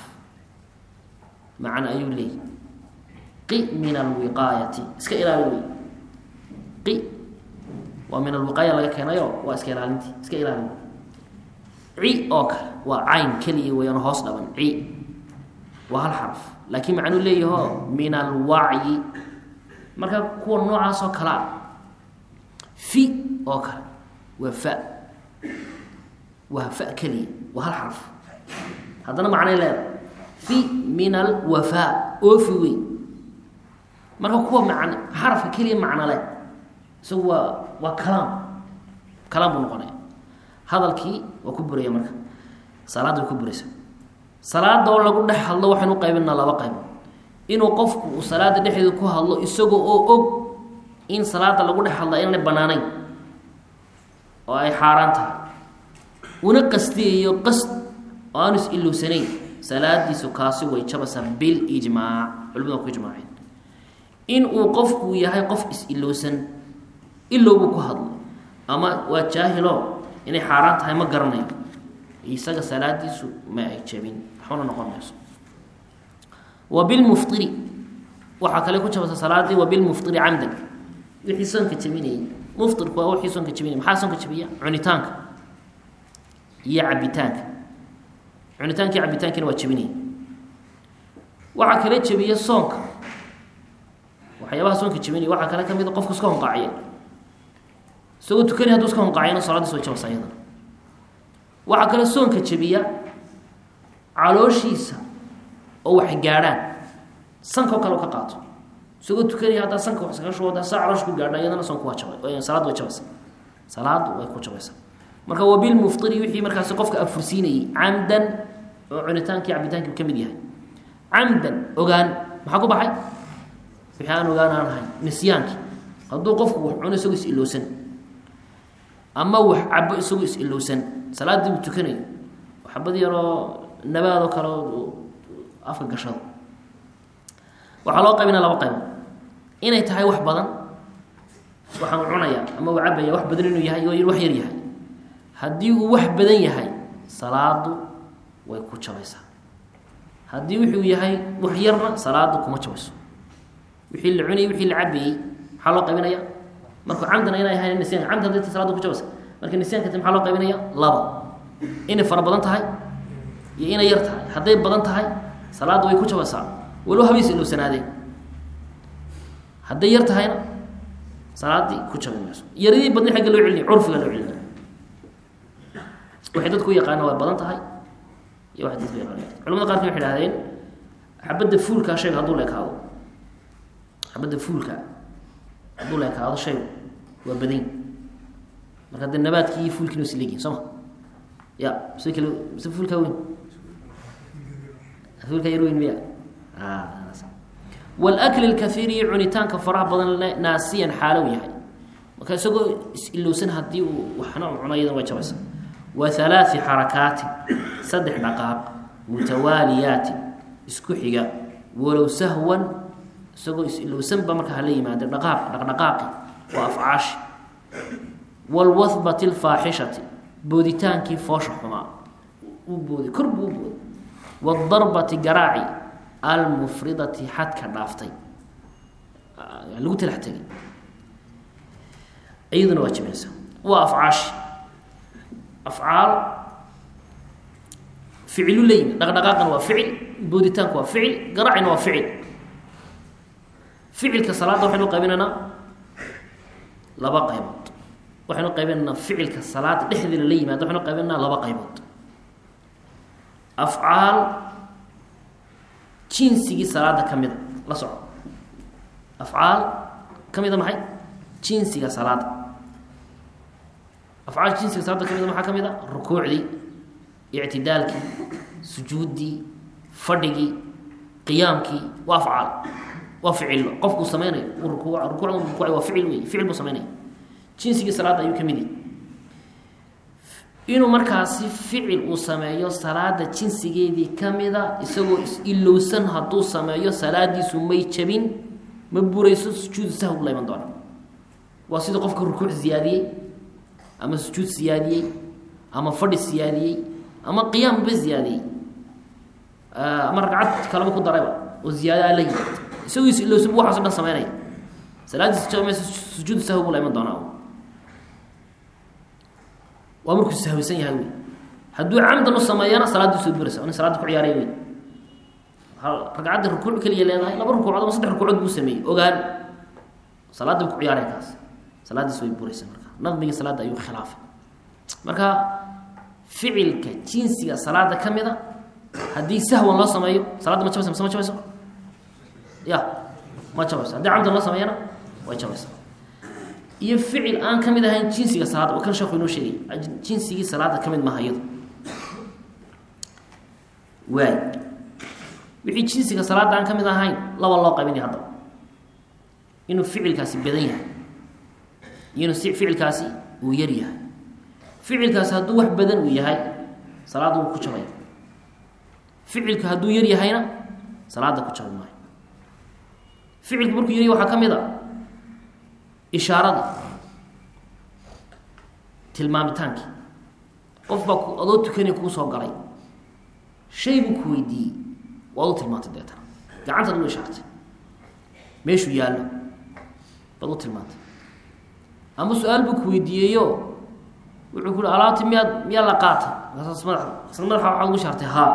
macno ayuu leeyahy qi min alwiqaayati iska ilaali wey qi waa min alwiqaaya laga keenayo waa iska ilaalintii iska ilaali ci oo kale waa cayn keliya weyaan hoos dhaban ci waa hal xaraf laakiin macnuu leeyaho min alwacyi marka kuwa noocaas oo kalea fi oo kale waa fa waa fa keliya waa hal xaraf haddana macnay leedahay fi min alwafaa oofi wey marka kuwa man xarafka keliya macno leh isagu waa waa kalaam kalaam buu noqonaya hadalkii waa ku buraya marka salaadda way ku buraysa salaada oo lagu dhex hadlo waxaynu qaybinaa laba qaybood inuu qofku uu salaada dhexdeeda ku hadlo isagoo oo og in salaada lagu dhex hadla inaanay banaanayn oo ay xaaraan tahay una qastiyayo qasd oo aanu is-ilowsanayn salaadiisu kaasi way jabaysaa bilijmaac culimadu waa ku ijmaaceen in uu qofku yahay qof is-ilowsan ilowbuu ku hadlo ama waa jaahilo inay xaaraan tahay ma garanayo isaga salaadiisu ma ay jabin waxbana noqon mayso wa bilmuftiri waxaa kale ku jabaysa salaadii wa bilmuftiri camdan wixii soonka jabinayay muftirku waa wixii soonka jabinaya maxaa soonka jabiya cunitaanka iyo cabitaanka cunitaanka iyo cabitaankina waa jabinaya waxaa kale jabiya soonka waxyaabaha soonka jabinaya waxaa kale kamid a qofku iska honqaaciya isagoo tukanay haduu iska honqaaciyana salaadiis way jabaysa iyadana waxaa kale soonka jabiya calooshiisa oo wax gaadhaan sanka oo kale ka qaato isagoo tukanaya haddaa sanka wax iskaga shubo saa caloosha ku gaadha iyadana soonku waa jabay salaaddu way jabaysa salaaddu way ku jabaysaa marka wabilmuftiri wixii markaasi qofka afursiinayay camdan oo cunitaankii cabitaankii ka mid yahay camdan ogaan maxaa ku baxay wixii aan ogaan aan ahayn nisyaankii hadduu qofku wax cuno isagoo is-ilowsan ama wax cabo isagoo is-ilowsan salaaddii uu tukanayo xabad yaroo nabaadoo kale afka gashado waxaa loo qaybinaya laba qaybood inay tahay wax badan waxaan cunaya ama uu cabaya wax badan inuu yahay oo wax yar yahay haddii uu wax badan yahay salaadu way ku jabaysaa haddii wuxuu yahay wax yarna salaadu kuma jabayso wixii la cunayay wixii la cabayey maxaa loo qaybinaya markuu camdana inay ahayn nisyan camd hadday ta saladu ku jabaysa marka nisyaanka ti maxaa loo qaybinaya laba inay fara badan tahay iyo inay yar tahay hadday badan tahay salaadda way ku jabaysaa walow habeys ilowsanaadeen hadday yar tahayna salaaddii ku jabi mayso yaradii badni agga loo celinaya curfiga loo celinaya waxay dadku u yaqaana way badan tahay iyo waxay dadku yaqaana culamada qaarkii waxay idhahdeen xabadda fuulkaa shayga hadduu leekaado xabadda fuulka hadduu leekaado shaygu waa badan marka dee nabaadkii iyo fuulkiina was leegyihin soo ma ya mise kale mise fuulkaa weyn fuulkaa yar weyn miya walakli lkaiiri iyo cunitaanka faraha badan naasiyan xaalow yahay marka isagoo is-ilowsan haddii uu waxna cunayadan way jabaysa wa halaai xarakaatin saddex dhaqaaq mutawaaliyaatin isku xiga walow sahwan isagoo is-ilowsanba marka hala yimaado dhaqaaq dhaqdhaqaaqi waa afcaashi waalwahbati alfaaxishati booditaankii foosha xumaa uu booday kor buu u booday waaldarbati garaaci almufridati xadka dhaaftay lagu talax tegay iyaduna waa jibinaysa waa afcaashi afcaal ficilu leeyimi dhaqdhaqaaqana waa ficil booditaanku waa ficil garaacina waa ficil ficilka salaadda waxaynu qaybinaynaa laba qaybood waxaynu qaybinaynaa ficilka salaada dhexdeeda la yimaada waxaynu qaybinaynaa laba qaybood afcaal jinsigii salaada ka mida la soco afcaal ka mida maxay jinsiga salaada afcaal jinsiga salaada ka mida maxaa ka mid a rukuucdii ictidaalkii sujuuddii fadhigii qiyaamkii waa afcaal waa ficillo qofkuu sameynayo uu ruku rukuucda rukuucay waa ficil wey ficil buu sameynaya jinsigii salaadda ayuu ka mid yahay inuu markaasi ficil uu sameeyo salaada jinsigeedii ka mida isagoo is-ilowsan hadduu sameeyo salaadiisu may jabin ma burayso sujuudu sahw la iman doona waa sida qofka rukuuc siyaadiyey ama sujuud siyaadiyey ama fadhi siyaadiyey ama qiyaamba siyaadiyey ama ragcad kaleba ku darayba oo ziyaadaa la yimaad isagoo is-ilowsan bu waxaaso dhan sameynaya salaadiis jabmayso sujuudu sahw buu la iman doonaa waa markuu sahwisan yahay wey hadduu camdan u sameeyana salaadii soo buraysa nin salaada ku ciyaaray wey ragcadda rukuuc keliya leedahay laba rukuucood ama saddex rukuucood buu sameeyey ogaan salaadda ku ciyaaraya kaas salaadiis way buraysa marka naqmigii salaadda ayuu khilaafay marka ficilka jinsiga salaada ka mida haddii sahwan loo sameeyo salaadda ma jabaysa mise ma jabayso ya ma jabayso haddii camdan loo sameeyana way jabaysa iyo ficil aan ka mid ahayn jinsiga salaada oo kan sheeku inoo sheegay jinsigii salaada ka mid maaha iyado waay wixii jinsiga salaada aan ka mid ahayn laba loo qaybinaya haddaba inuu ficilkaasi badan yahay iyo inuu si ficilkaasi uu yar yahay ficilkaasi hadduu wax badan uu yahay salaadda wuu ku jabaya ficilka hadduu yar yahayna salaada ku jabi maayo ficilku markuu yaryahy waxaa ka mid a ishaaradii tilmaamitaankii qof baa adoo tukanaya kuu soo galay shay buu ku weydiiyey waad u tilmaantay deetana gacantaad u ishaartay meeshuu yaallo baad u tilmaantay ama su-aal buu ku weydiiyeyo wuxuu ku uhi alaabti miyaad miyaa la qaatay markaas mada isla madaxa waxaad ugu shaartay haa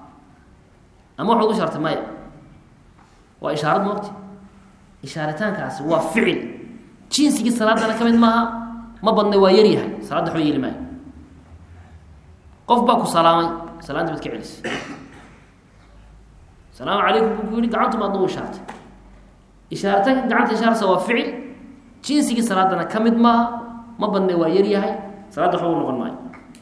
ama waxaad ugu shaartay maya waa ishaarad moogti ishaaritaankaasi waa ficil jinsigii salaadana ka mid maaha ma badna waa yar yahay salaadda waxba yeeli maayo qof baa ku salaamay salaadii baad ka celisay salaamu calaykum buu ku yihi gacantu maadna u ishaartay ishaaritaanka gacanta ishaarsa waa ficil jinsigii salaadana ka mid maaha ma badna waa yar yahay salaadda waxba u noqon maayo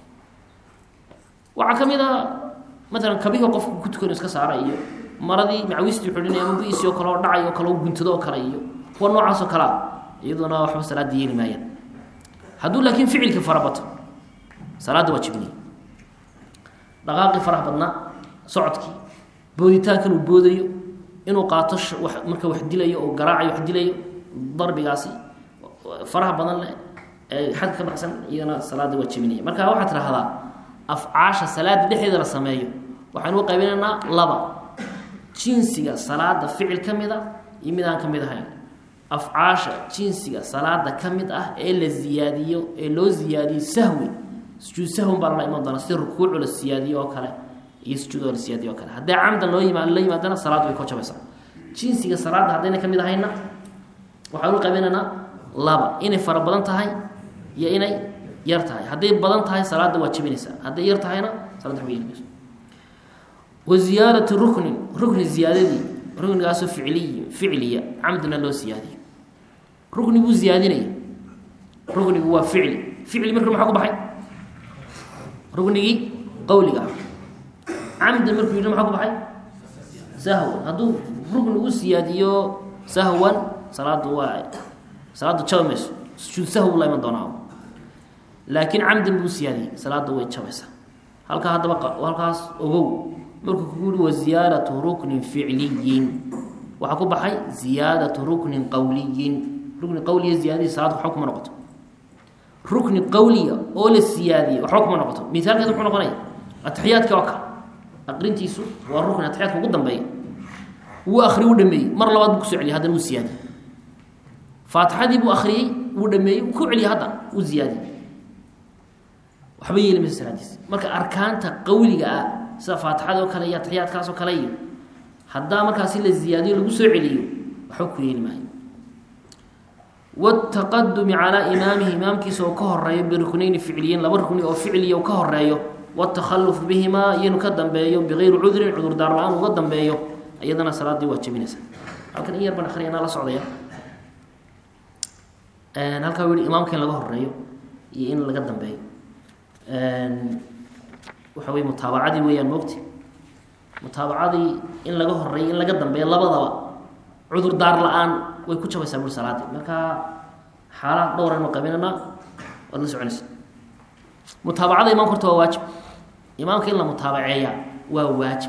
waxaa ka mid a maalan kabihii qofku ku tukanayo iska saara iyo maradii macawistii xidhinay ama bu-isii oo kale oo dhacay oo kale o guntado oo kale iyo kuwa noocaas oo kalea iyaduna waxba salaada yeeli maayaan hadduu laakiin ficilkii farabato salaadda waa jibniy dhaqaaqii faraha badnaa socodkii booditaankan uu boodayo inuu qaato marka wax dilayo oo garaacayo wax dilayo darbigaasi faraha badan leh ee xadka ka baxsan iyadana salaada waa jibinaya marka waxaa tidhaahdaa afcaasha salaada dhexdeeda la sameeyo waxaynu u qaybinaynaa laba jinsiga salaada ficil ka mid a iyo mid aan ka mid ahayn afcaasha jinsiga salaada ka mid ah ee la ziyaadiyo ee loo ziyaadiyo sahwi sujuud sahwin baa lala iman doona sida rukuucu la siyaadiyo oo kale iyo sujuudoo la siyaadiyo oo kale haddii camdan loo yima la yimaadana salaad way ko jabaysaa jinsiga salaada haddayna ka mid ahayna waxaan u qaybinaynaa laba inay fara badan tahay iyo inay yar tahay hadday badan tahay salaada waa jabinaysaa hadday yar tahayna salada waxba yeelmayso wa ziyaadati ruknin rukni ziyaadadii ruknigaasoo ficliy ficliya camdina loo siyaadiyo rukni buu ziyaadinaya ruknigu waa ficli ficli marka maxaa ku baxay ruknigii qawliga ah camdan markuu yidhi maxaa ku baxay sahwan hadduu rukni u siyaadiyo sahwan salaadu waa salaadu jabi mayso sujuud sahw la iman doonaa laakiin camdan buu siyaadiyey salaada way jabaysaa halkaa haddaba halkaas ogow markuu kugu yihi wa ziyaadatu ruknin ficliyin waxaa ku baxay ziyaadatu ruknin qawliyin rukni qawliya ziyaadadii salaad waxba kuma noqoto rukni qawliya oo la siyaadiyey waxba kuma noqoto mithaalkeed muxuu noqonaya atixiyaadka oo kale aqrintiisu waa rukni atixiyaadka ugu dambeeya wuu akri wuu dhameeyey mar labaad buu kusoo celiyay haddana wuu siyaadiyey faatixadii buu akriyey wuu dhameeyey wuu ku celiyey hadda wuu ziyaadiyey waxba yeeli maysa salaadiis marka arkaanta qawliga ah sida faatixada oo kale iyo atixiyaadkaas oo kale iyo haddaa markaasi la ziyaadiyo lagu soo celiyo waxba ku yeeli maayo wtaqadumi calaa imaamihi imaamkiisa oo ka horeeyo biruknayni ficliyiin laba rukni oo ficliya ka horeeyo wtakhaluf bihimaa iyanu ka dambeeyo bigayri cudrin cudurdaar la-aan uga dambeeyo iyadana salaadii waa jabinaysa halkan in yar baan akriyanaa la socdaya halkaa u yihi imaamka in laga horeeyo iyo in laga dambeeyo waxa wey mutaabacadii weeyaan moogti mutaabacadii in laga horeeyo in laga dambeeyo labadaba cudurdaar la-aan way ku jabaysaa buri salaadii marka xaalaad dhowraynu qabinanaa waad la soconaysa mutaabacada imaamka horta waa waajib imaamka in la mutaabaceeya waa waajib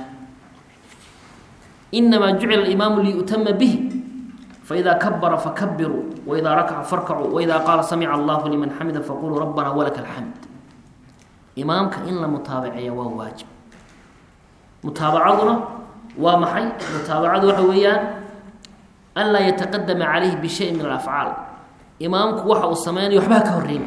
inamaa jucila imaamu liyutama bihi faida kabara fakabiruu waida rakaca farkacuu waida qaala samica allahu liman xamida faquluu rabbana walaka alxamd imaamka in la mutaabaceeya waa waajib mutaabacaduna waa maxay mutaabacadu waxa weeyaan an laa yataqadama calayhi bishay min alafcaal imaamku waxa uu sameynayo waxba ha ka horreynin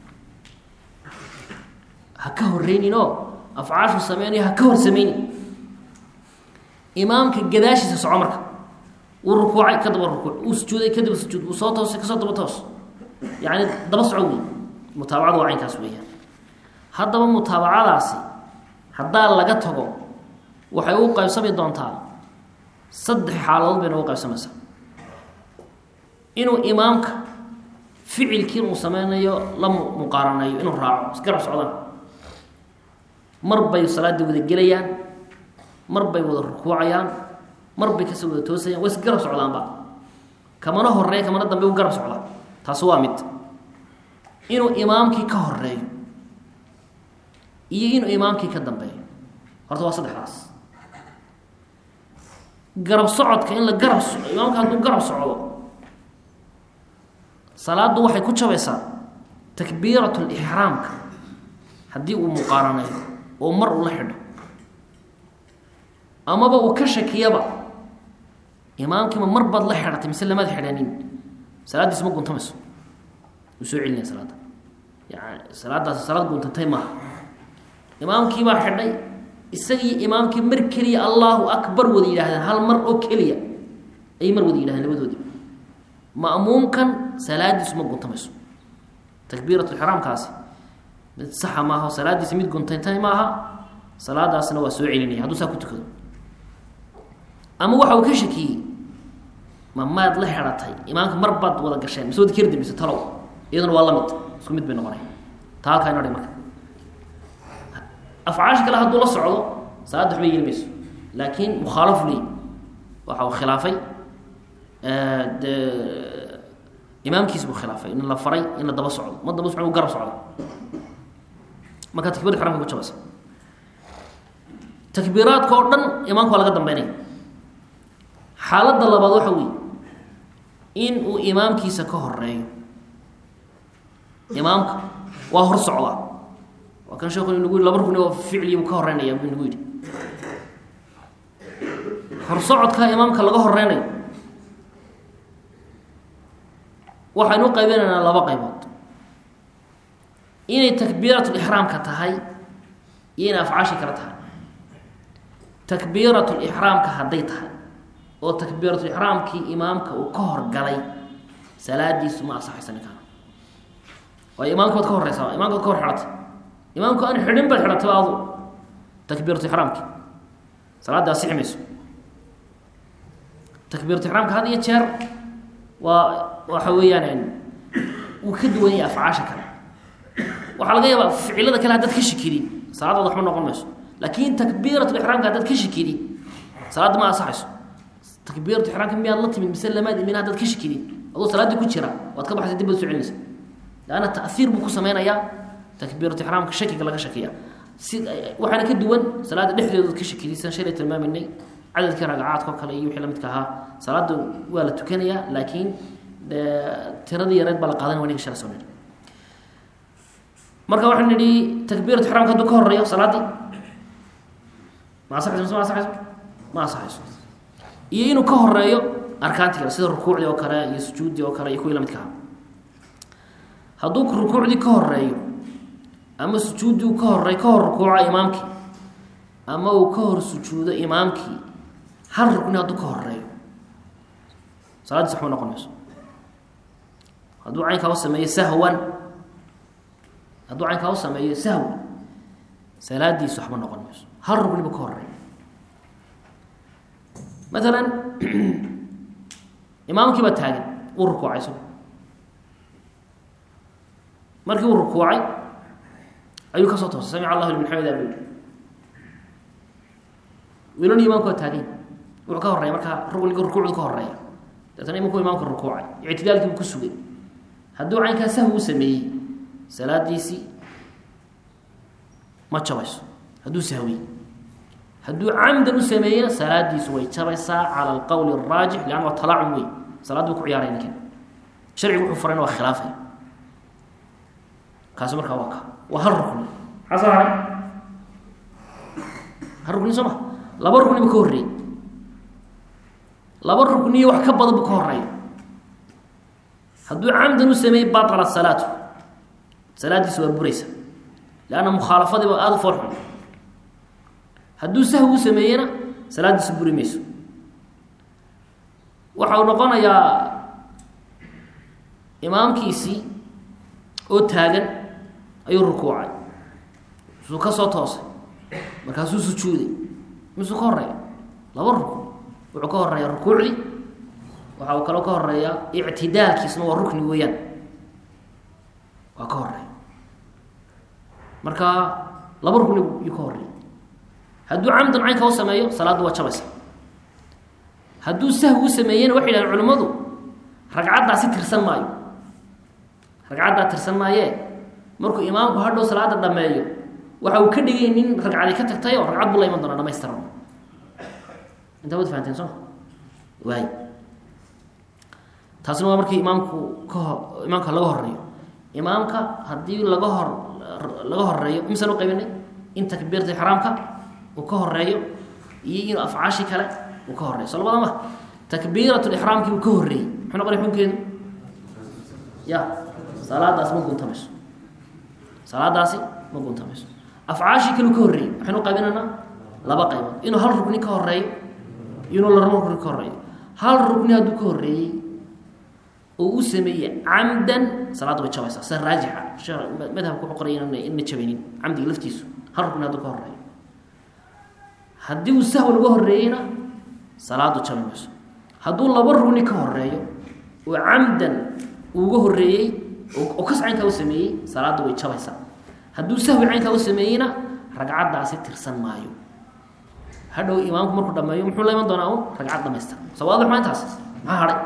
ha ka horreynin oo afcaashu sameynayo ha ka hor sameynin imaamka gadaashiisa soco marka wuu rukuucay ka daba rukuuc wuu sujuuday kadaba sujuud wuu soo toosay kasoo daba toos yacni daba soco wey mutaabacadu waa caynkaas weeyaan haddaba mutaabacadaasi haddaa laga tago waxay u qaybsami doontaa saddex xaaladood bayna ugu qaybsamaysaa inuu imaamka ficilkiin uu sameynayo la muqaaranayo inuu raaco isgarab socdaan mar bay salaaddii wada gelayaan mar bay wada rukuucayaan mar bay kasoo wada toosayaan way isgarab socdaanba kamana horeeya kamana dambe u garab socdaa taasi waa mid inuu imaamkii ka horeeyo iyo inuu imaamkii ka dambeeyo horta waa saddexdaas garab socodka in la garab imaamka hadduu garab socdo salaaddu waxay ku jabaysaa takbiiratu lixraamka haddii uu muqaaranayo oo mar uu la xidho amaba uu ka shakiyaba imaamkiima mar baad la xidhatay mise lamaad xidhanin salaaddiis ma guntamayso wuu soo celinaya salaadda yani salaaddaasi salaad guntantay maaha imaamkiibaa xidhay isagii imaamkii mar keliya allahu akbar wada yidhaahdeen hal mar oo keliya ayay mar wada yidhahdeen labadoodii ma'muumkan salaadiisu ma guntamayso takbiiratulxiraamkaasi mid saxa maaha o salaaddiisa mid guntantay maaha salaadaasna waa soo celinaya hadduu saa ku tukado ama waxa uu ka shakiyey ma maad la xidhatay imaamka mar baad wada gasheen mise wada keri dambeyse talow iyaduna waa la mid isku mid bay noqonay taa halkaa ino dhi marka afcaasha kale hadduu la socdo salaadda waxba yeeli mayso laakiin mukhaalaf ley waxa uu khilaafay de imaamkiis buu khilaafay in la faray in la daba socdo ma daba socdo u garab socda marka takbirda xaramka ku jabaysa takbiiraadka oo dhan imaamka waa laga dambeynaya xaaladda labaad waxa weeye in uu imaamkiisa ka horeeyo imaamka waa hor socdaa waa kan sheekhu nagu yidhi laba rukni oo ficli buu ka horeynaya buu nagu yidhi horsocodka imaamka laga horeynayo waxaynu u qaybinaynaa laba qaybood inay takbiiratulixraamka tahay iyo inay afcaashi kale tahay takbiiratulixraamka hadday tahay oo takbiiratulixraamkii imaamka uu ka horgalay salaadiisu ma asaxaysa ninkaan waayo imaamka baad ka horeysaa imaamka baad ka hor xidhatay imaamku aan xidhin baad xidhatay adu takbiiratulixraamki salaadda asixi mayso takbiiratulixraamka had iyo jeer waa waxa weeyaan wuu ka duwan yahay afcaasha kale waxaa laga yaabaa ficilada kale haddaad ka shikidi salaadaada waxba noqon mayso laakiin takbiiratulixraamka haddaad ka shikidi salaadda ma asaxayso takbiiratulixraamka miyaad la timid mise lamaad imin haddaad ka shikidi adoo salaaddii ku jira waad ka baxaysa dib baad soo celinaysa laanna ta'hiir buu ku sameynayaa takbiiratulixraamka shakiga laga shakiya si waxaana ka duwan salaadda dhexdeedood ka shikidi san shalay tilmaaminay cadadkii ragacaadka oo kale iyo wixii la midka ahaa salaadda waa la tukanayaa laakiin dee tiradii yareed baa la qaadanaya waniga shala soo nidhi marka waxaan nidhi takbiirat ixraamka hadduu ka horeeyo salaaddii ma asaxayso mise ma asaxayso ma asaxayso iyo inuu ka horeeyo arkaantii kale sida rukuucdii oo kale iyo sujuuddii oo kale iyo kuwii lamidka aha hadduu rukuucdii ka horeeyo ama sujuuddii uu ka horey ka hor rukuuca imaamkii ama uu ka hor sujuudo imaamkii hal rukni hadduu ka horeeyo salaaddiis waxba noqon mayso hadduu caynkaa u sameeyo sahwan hadduu caynkaa u sameeyo sahwi salaadiisu waxba noqon mayso hal rukni buu ka horeeya maalan imaamkii baa taagan uu rukuucay so markii uu rukuucay ayuu kasoo toosay samic allahu liman xamida buu yihi wiilani imaamku waa taagany wuxuu ka horeeya markaa rukniga rukuucdu ka horeeya deetana imanku imaamka rukuucay ictidaalkii buu ku sugay hadduu caynkaa sahwi u sameeyey salaadiisii ma jabayso hadduu sahwiye hadduu camdan u sameeyena salaadiisu way jabaysaa cala alqowli araajix leanna waa talaacum wey salaaddu ku ciyaaray ninkan sharcigu wuxuu farayna waa khilaafaya kaasi markaa waa ka waa hal rukni maxaa soo haray hal rukni soo ma laba rukni buu ka horreeyey laba rukniyo wax ka badan buu ka horeeya hadduu camdan u sameeyey baala salaatu salaaddiisu waa buraysa leanna mukhaalafadii ba aada u foolxun hadduu sahwi u sameeyena salaaddiisu buri mayso waxa uu noqonayaa imaamkiisii oo taagan ayuu rukuucay suu ka soo toosay markaasuu sujuuday misuu ka horeeya laba rukn wuxuu ka horeeya rukuucdii waxa uu kaloo ka horeeya ictidaalkiisna waa rukni weeyaan waa ka horeeya marka laba rukni yuu ka horeeya hadduu camdan caynka u sameeyo salaaddu waa jabaysa hadduu sahwi u sameeyena waxay yidhahdeen culimmadu ragcaddaasi tirsan maayo ragcaddaa tirsan maayee markuu imaamku hadhow salaada dhameeyo waxa uu ka dhigay nin ragcadi ka tagtay oo ragcad buu la iman doonaa dhamaystiran intaa wad fahanteen soo waay taasina waa markii imaamku kaho imaamka laga horeeyo imaamka haddii laga hor laga horeeyo misaan u qaybinay in takbiirta ixraamka uu ka horeeyo iyo inuu afcaashi kale uu ka horeeyo soo labada ma takbiirat lixraamkii uu ka horreeyey muxuu noqonay xukunkeedu ya salaadaas ma guntamayso salaadaasi ma guntamayso afcaashii kale uu ka horreeyey waxaynu qaybinaynaa laba qaybood inuu hal rukni ka horeeyo iyo inuu laba rukni ka horeeyo hal rukni hadduu ka horreeyey oo u sameeyey camdan salaadda way jabaysaa sida raajixa madhabka wuxuu qoraya ina ina jabaynin camdiga laftiisu hal rukni hadduu ka horeeyo haddii uu sahwi laga horreeyeyna salaadu jabi mayso hadduu laba rugni ka horeeyo oo camdan uuga horreeyey oo kas caynkaa u sameeyey salaadda way jabaysaa hadduu sahwi caynkaa u sameeyeyna ragcaddaasi tirsan maayo hadhow imaamku markuu dhameeyo muxuu la iman doonaa un ragcad dhamaystir soo waadix maa intaas maxaa hadhay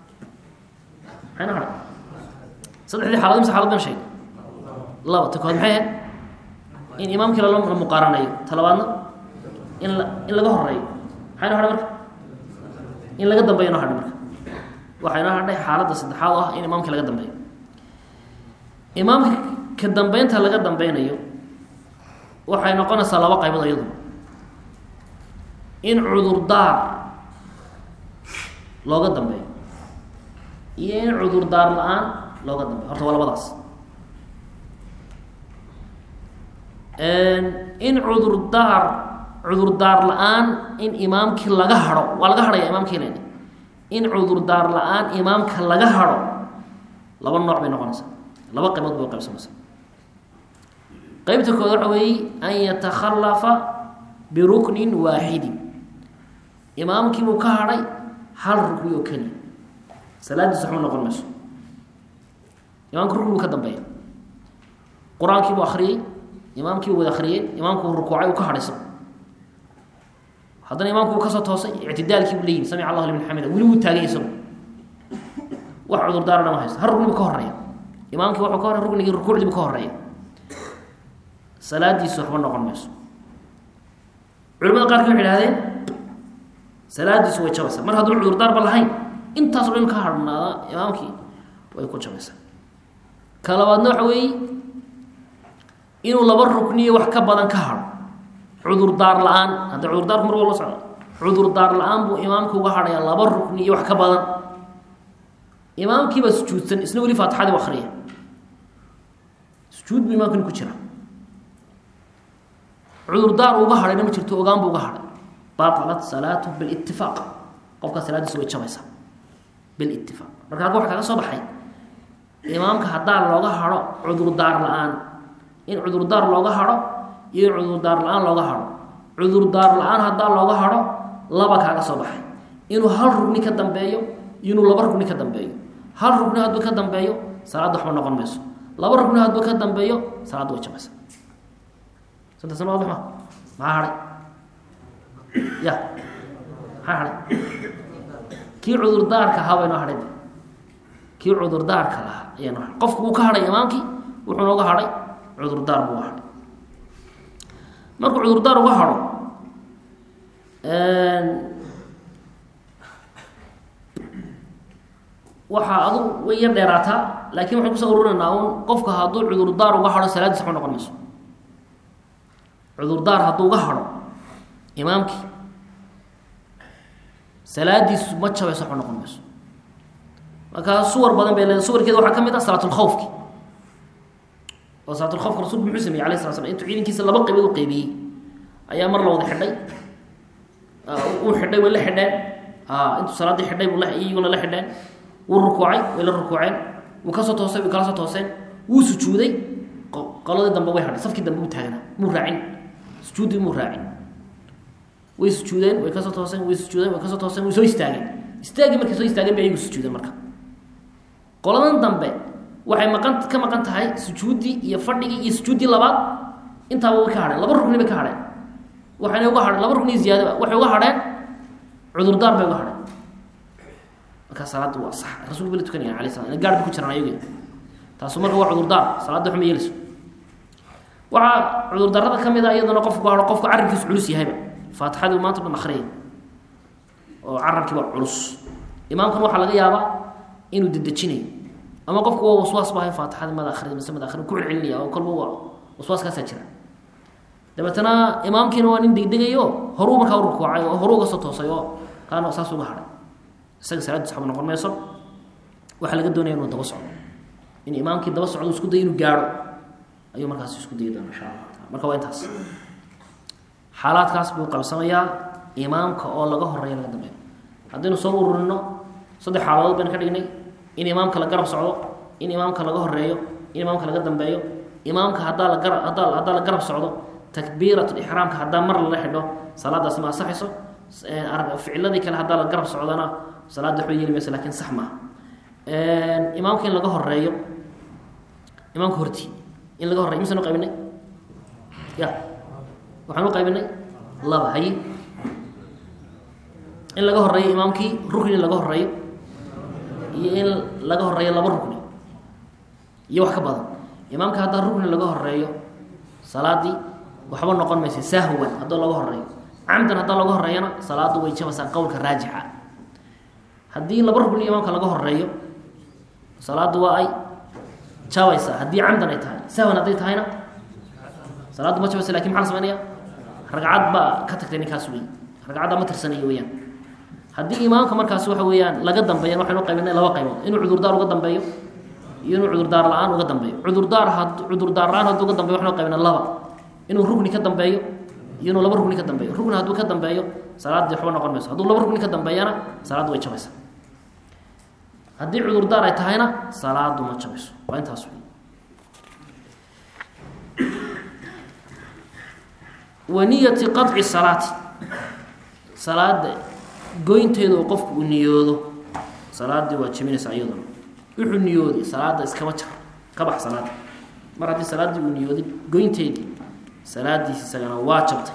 maxayna hadhay saddexdii xaalad imse xaalad ban sheegay laba ta kood maxay ahayd in imaamkii lala la muqaaranayo talabaadna in la in laga horeeyo maxay noo hadhay marka in laga dambeeyo noo hadhay marka waxay noo hadhay xaaladda saddexaad oo ah in imaamkii laga dambeeyo imaamka ka dambeynta laga dambeynayo waxay noqonaysaa laba qaybood iyadu in cudurdaar looga dambeeyo iyo in cudurdaar la-aan looga dambeeyo horta waa labadaas in cudurdaar cudurdaar la-aan in imaamkii laga haro waa laga harhaya imaamkii len in cudurdaar la-aan imaamka laga haro laba nooc bay noqonaysaa laba qaybood bay qaybsamaysaa qeybta kood waxa weeye an yatakhalafa biruknin waaxidin imaamkiibuu ka hadhay hal rukni oo keliya salaadiis waxma noqon mayso imaamka rukni buu ka dambeeya qur-aankiibuu akriyey imaamkiibuu wada akriyey imaamkuu rukuucay uu ka hadhayso haddana imaamku uu kasoo toosay ictidaalkiibuu leeyihi samic allahu liman xamida weli wuu taagay isagu wax cudurdaara dhama haysto hal rukni buu ka horeeya imaamkii wuxuu ka horey ruknigii rukuucdii buu ka horeeya salaadiisu waxba noqon mayso culimada qaarkii waxay ihahdeen salaadiisu way jabaysaa mar hadduu cudurdaarba lahayn intaasoo dhan ka harhnaada imaamkii way ku jabaysaa ka labaadna waxa weeye inuu laba rukniyo wax ka badan ka haro cudurdaar la-aan hadda cudurdaarku mar walba socda cudurdaar la-aan buu imaamka uga hadhayaa laba rukni iyo wax ka badan imaamkiibaa sujuudsan isna weli faatixadii u akriya sujuud buu imaamkani ku jira cudurdaar uga hadhayna ma jirto ogaan buu uga hadhay batalat salaatu bilitifaaq qofkaa salaadiisa way jabaysaa bilitifaaq marka halka waxa kaga soo baxay imaamka haddaa looga hadho cudurdaar la-aan in cudurdaar looga hadho iyo in cudurdaar la-aan looga hadho cudurdaar la-aan haddaa looga hadho laba kaaga soo baxay inuu hal rugni ka dambeeyo iyo inuu laba rugni ka dambeeyo hal rugni hadduu ka dambeeyo salaadda waxba noqon mayso laba rugni hadduu ka dambeeyo salaadda way jabaysaa saddex sano waadax ma maxaa hadhay ya maxaa hadhay kii cudurdaarka ahaa baynoo hadhay kii cudurdaarka lahaa ayaa noo hadhay qofku wuu ka hadhay imaamkii wuxuu nooga hadhay cudurdaar buu uga hadhay markuu cudurdaar uga hadho waxaa adu way yar dheeraataa laakiin waxaan kusoo ururinaynaa un qofka hadduu cudurdaar uga hadho salaadiis waxba noqon mayso cudurdaar hadduu uga hadho imaamkii salaadiisu ma jabayso waxba noqon mayso markaa suwar badan bay leedahay suwarkeeda waxaa ka mid ah salaatulkhawfki oo salaatulkhawfka rasulku muxuu sameyey alayh sala slam intuu ciidankiisa laba qaybood u qaybiyey ayaa mar la wada xidhay uu xidhay way la xidheen intuu salaaddii xidhay buu iyaguna la xidheen wuu rukuucay way la rukuuceen wuu kasoo toosay way kala soo tooseen wuu sujuuday qoladii dambe way hadhay safkii dambe u taagnaa muu raacin sujuuddii muu raacin way sujuudeen way kasoo tooseen way sujuudeen way kasoo tooseen way soo istaageen istaagii markay soo istaageen bay ayagu sujuudeen marka qoladan dambe waxay maqan ka maqan tahay sujuuddii iyo fadhigii iyo sujuuddii labaad intaaba way ka hadheen laba rukni bay ka hadheen waxayna uga hadheen laba rukni ziyaadaba waxay uga hadheen cudurdaar bay uga hadheen markaa salaadda waa sax rasulku bala tukanaya alay slam ina gaar bay ku jiraan ayaga taasu marka waa cudurdaar salaadda waxma yeelayso waxaa cudurdaarada ka mid a iyaduna qofku hao qofku carabkiisu culus yahayba faatixadii maanta dhan akriyay oo carabkiiba culus imaamkan waxaa laga yaabaa inuu dedejinayo ama qofku waa waswaas bahay faatixadii mada akhriyay mise mada akhriy ku celcelinaya oo kolba waa waswaaskaasaa jira dabeetana imaamkiina waa nin degdegayo horuu markaa u rukuucay oo horuu uga soo toosay oo kaana saas uga hadhay isaga salaadiis waxba noqon mayso waxaa laga doonaya inuu daba socdo in imaamkii daba socdo isku dayo inuu gaadho ayuu markaas isku dayi doona insha allah taala marka waa intaas xaalaadkaas buu qabsamayaa imaamka oo laga horeeya laga dambeeyo haddaynu soo ururino saddex xaaladood baynu ka dhignay in imaamka la garab socdo in imaamka laga horeeyo in imaamka laga dambeeyo imaamka haddaa la gara haddaa haddaa la garab socdo takbiirat lixraamka haddaa mar lala xidho salaadaasi ma asaxayso ficiladii kale haddaa la garab socdana salaadda waxba yeeli mayso lakin sax maaha imaamka in laga horeeyo imaamka horti in laga horreyo misanu qaybinay ya waxaan u qaybinay laba haye in laga horeeyo imaamkii rukni in laga horeeyo iyo in laga horeeyo laba rukni iyo wax ka badan imaamka haddaa rukni laga horeeyo salaadii waxba noqon maysa sahwan haddoo laga horeeyo camdan haddaa laga horeeyana salaaddu way jabaysaa qowlka raajixa haddii laba rukni imaamka laga horeeyo salaaddu waa ay jabaysaa haddii camdan ay tahay sahwan hadday tahayna salaaddu ma jabaysa lakin maxaa la samaynaya ragcad baa ka tagtay ninkaas wey ragcaddaa ma tirsanayo weyaan haddii imaamka markaas waxa weeyaan laga dambeeyan waxaynu qaybinay laba qaybood inuu cudurdaar uga dambeeyo iyo inuu cudurdaar la-aan uga dambeeyo cudurdaar had cudurdaar la-aan hadduu uga dambeyo waxaynu qaybinay laba inuu rukni ka dambeeyo iyo inuu laba rukni ka dambeeyo rukni hadduu ka dambeeyo salaaddii waxba noqon mayso hadduu laba rukni ka dambeeyana salaaddu way jabaysaa haddii cudurdaar ay tahayna salaadu ma jabayso waa intaas wey waniyati qaطci salaati salaada goynteeda oo qofku uu niyoodo salaaddii waa jebinaysaa iyaduna wuxuu niyooday salaada iskaba jar ka bax salaada mar haddii salaaddii uu niyooday goynteedii salaadiisi isagana waa jabtay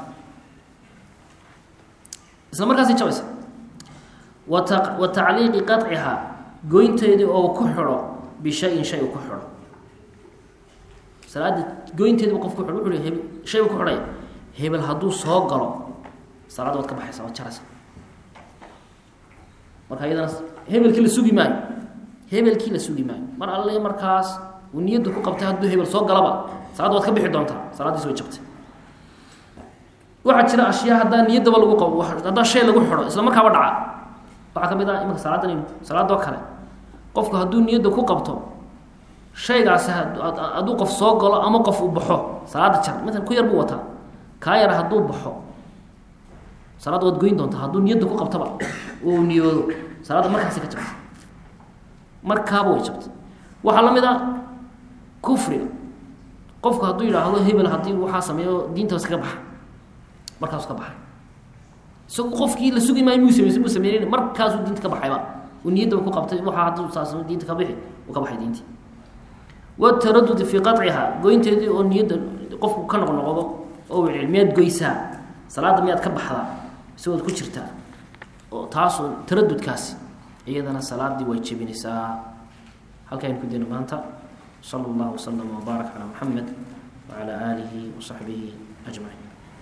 isla markaasay jabaysa wata wa tacliiqi qaطcihaa goynteedii oo ku xidho bishayin shay uu ku xidho salaada goynteediiba qof ku xidho wuxuu heb shay buu ku xidhaya hebel hadduu soo galo salaadda waad ka baxaysa waad jaraysa marka iyadana hebelkii la sugi maayo hebelkii la sugi maayo mar alle markaas uu niyadda ku qabtay hadduu hebel soo galaba salaadda waad ka bixi doontaa salaaddiis way jabtay waxaa jira ashyaa haddaa niyaddaba lagu qabo haddaa shay lagu xidho isla markaaba dhaca waxaa ka mid ah imanka salaadan salaadoo kale qofku hadduu niyadda ku qabto shaygaasi hadduu qof soo galo ama qof uu baxo salaada jar maalan ku yar buu wataa kaa yara hadduu baxo salaadda waad goyn doontaa hadduu niyadda ku qabtaba uu niyoodo salaadda markaasi ka jabta markaaba way jabtay waxaa la mid ah kufriga qofku hadduu yidhaahdo hebel haddii waxaa sameeyo diinta iskaga baxa markaasu ka baxay isagu qofkii la sugi maayo muu sameysa muu sameyn markaasuu diinta ka baxayba uu niyaddaba ku qabtay waxaa hadduu saas diinta ka bixi uu ka baxay diintii wataradudi fii qaciha goynteedii oo niyadda qofku ka noqnoqdo oo wicil miyaad goysaa salaadda miyaad ka baxdaa isagood ku jirtaa oo taasoo taradudkaasi iyadana salaaddii way jebinaysaa halkaaynu ku dayno maanta sala allahu wasalam wabaarak calaa muxamed wacala aalihi wasaxbihi ajmaciin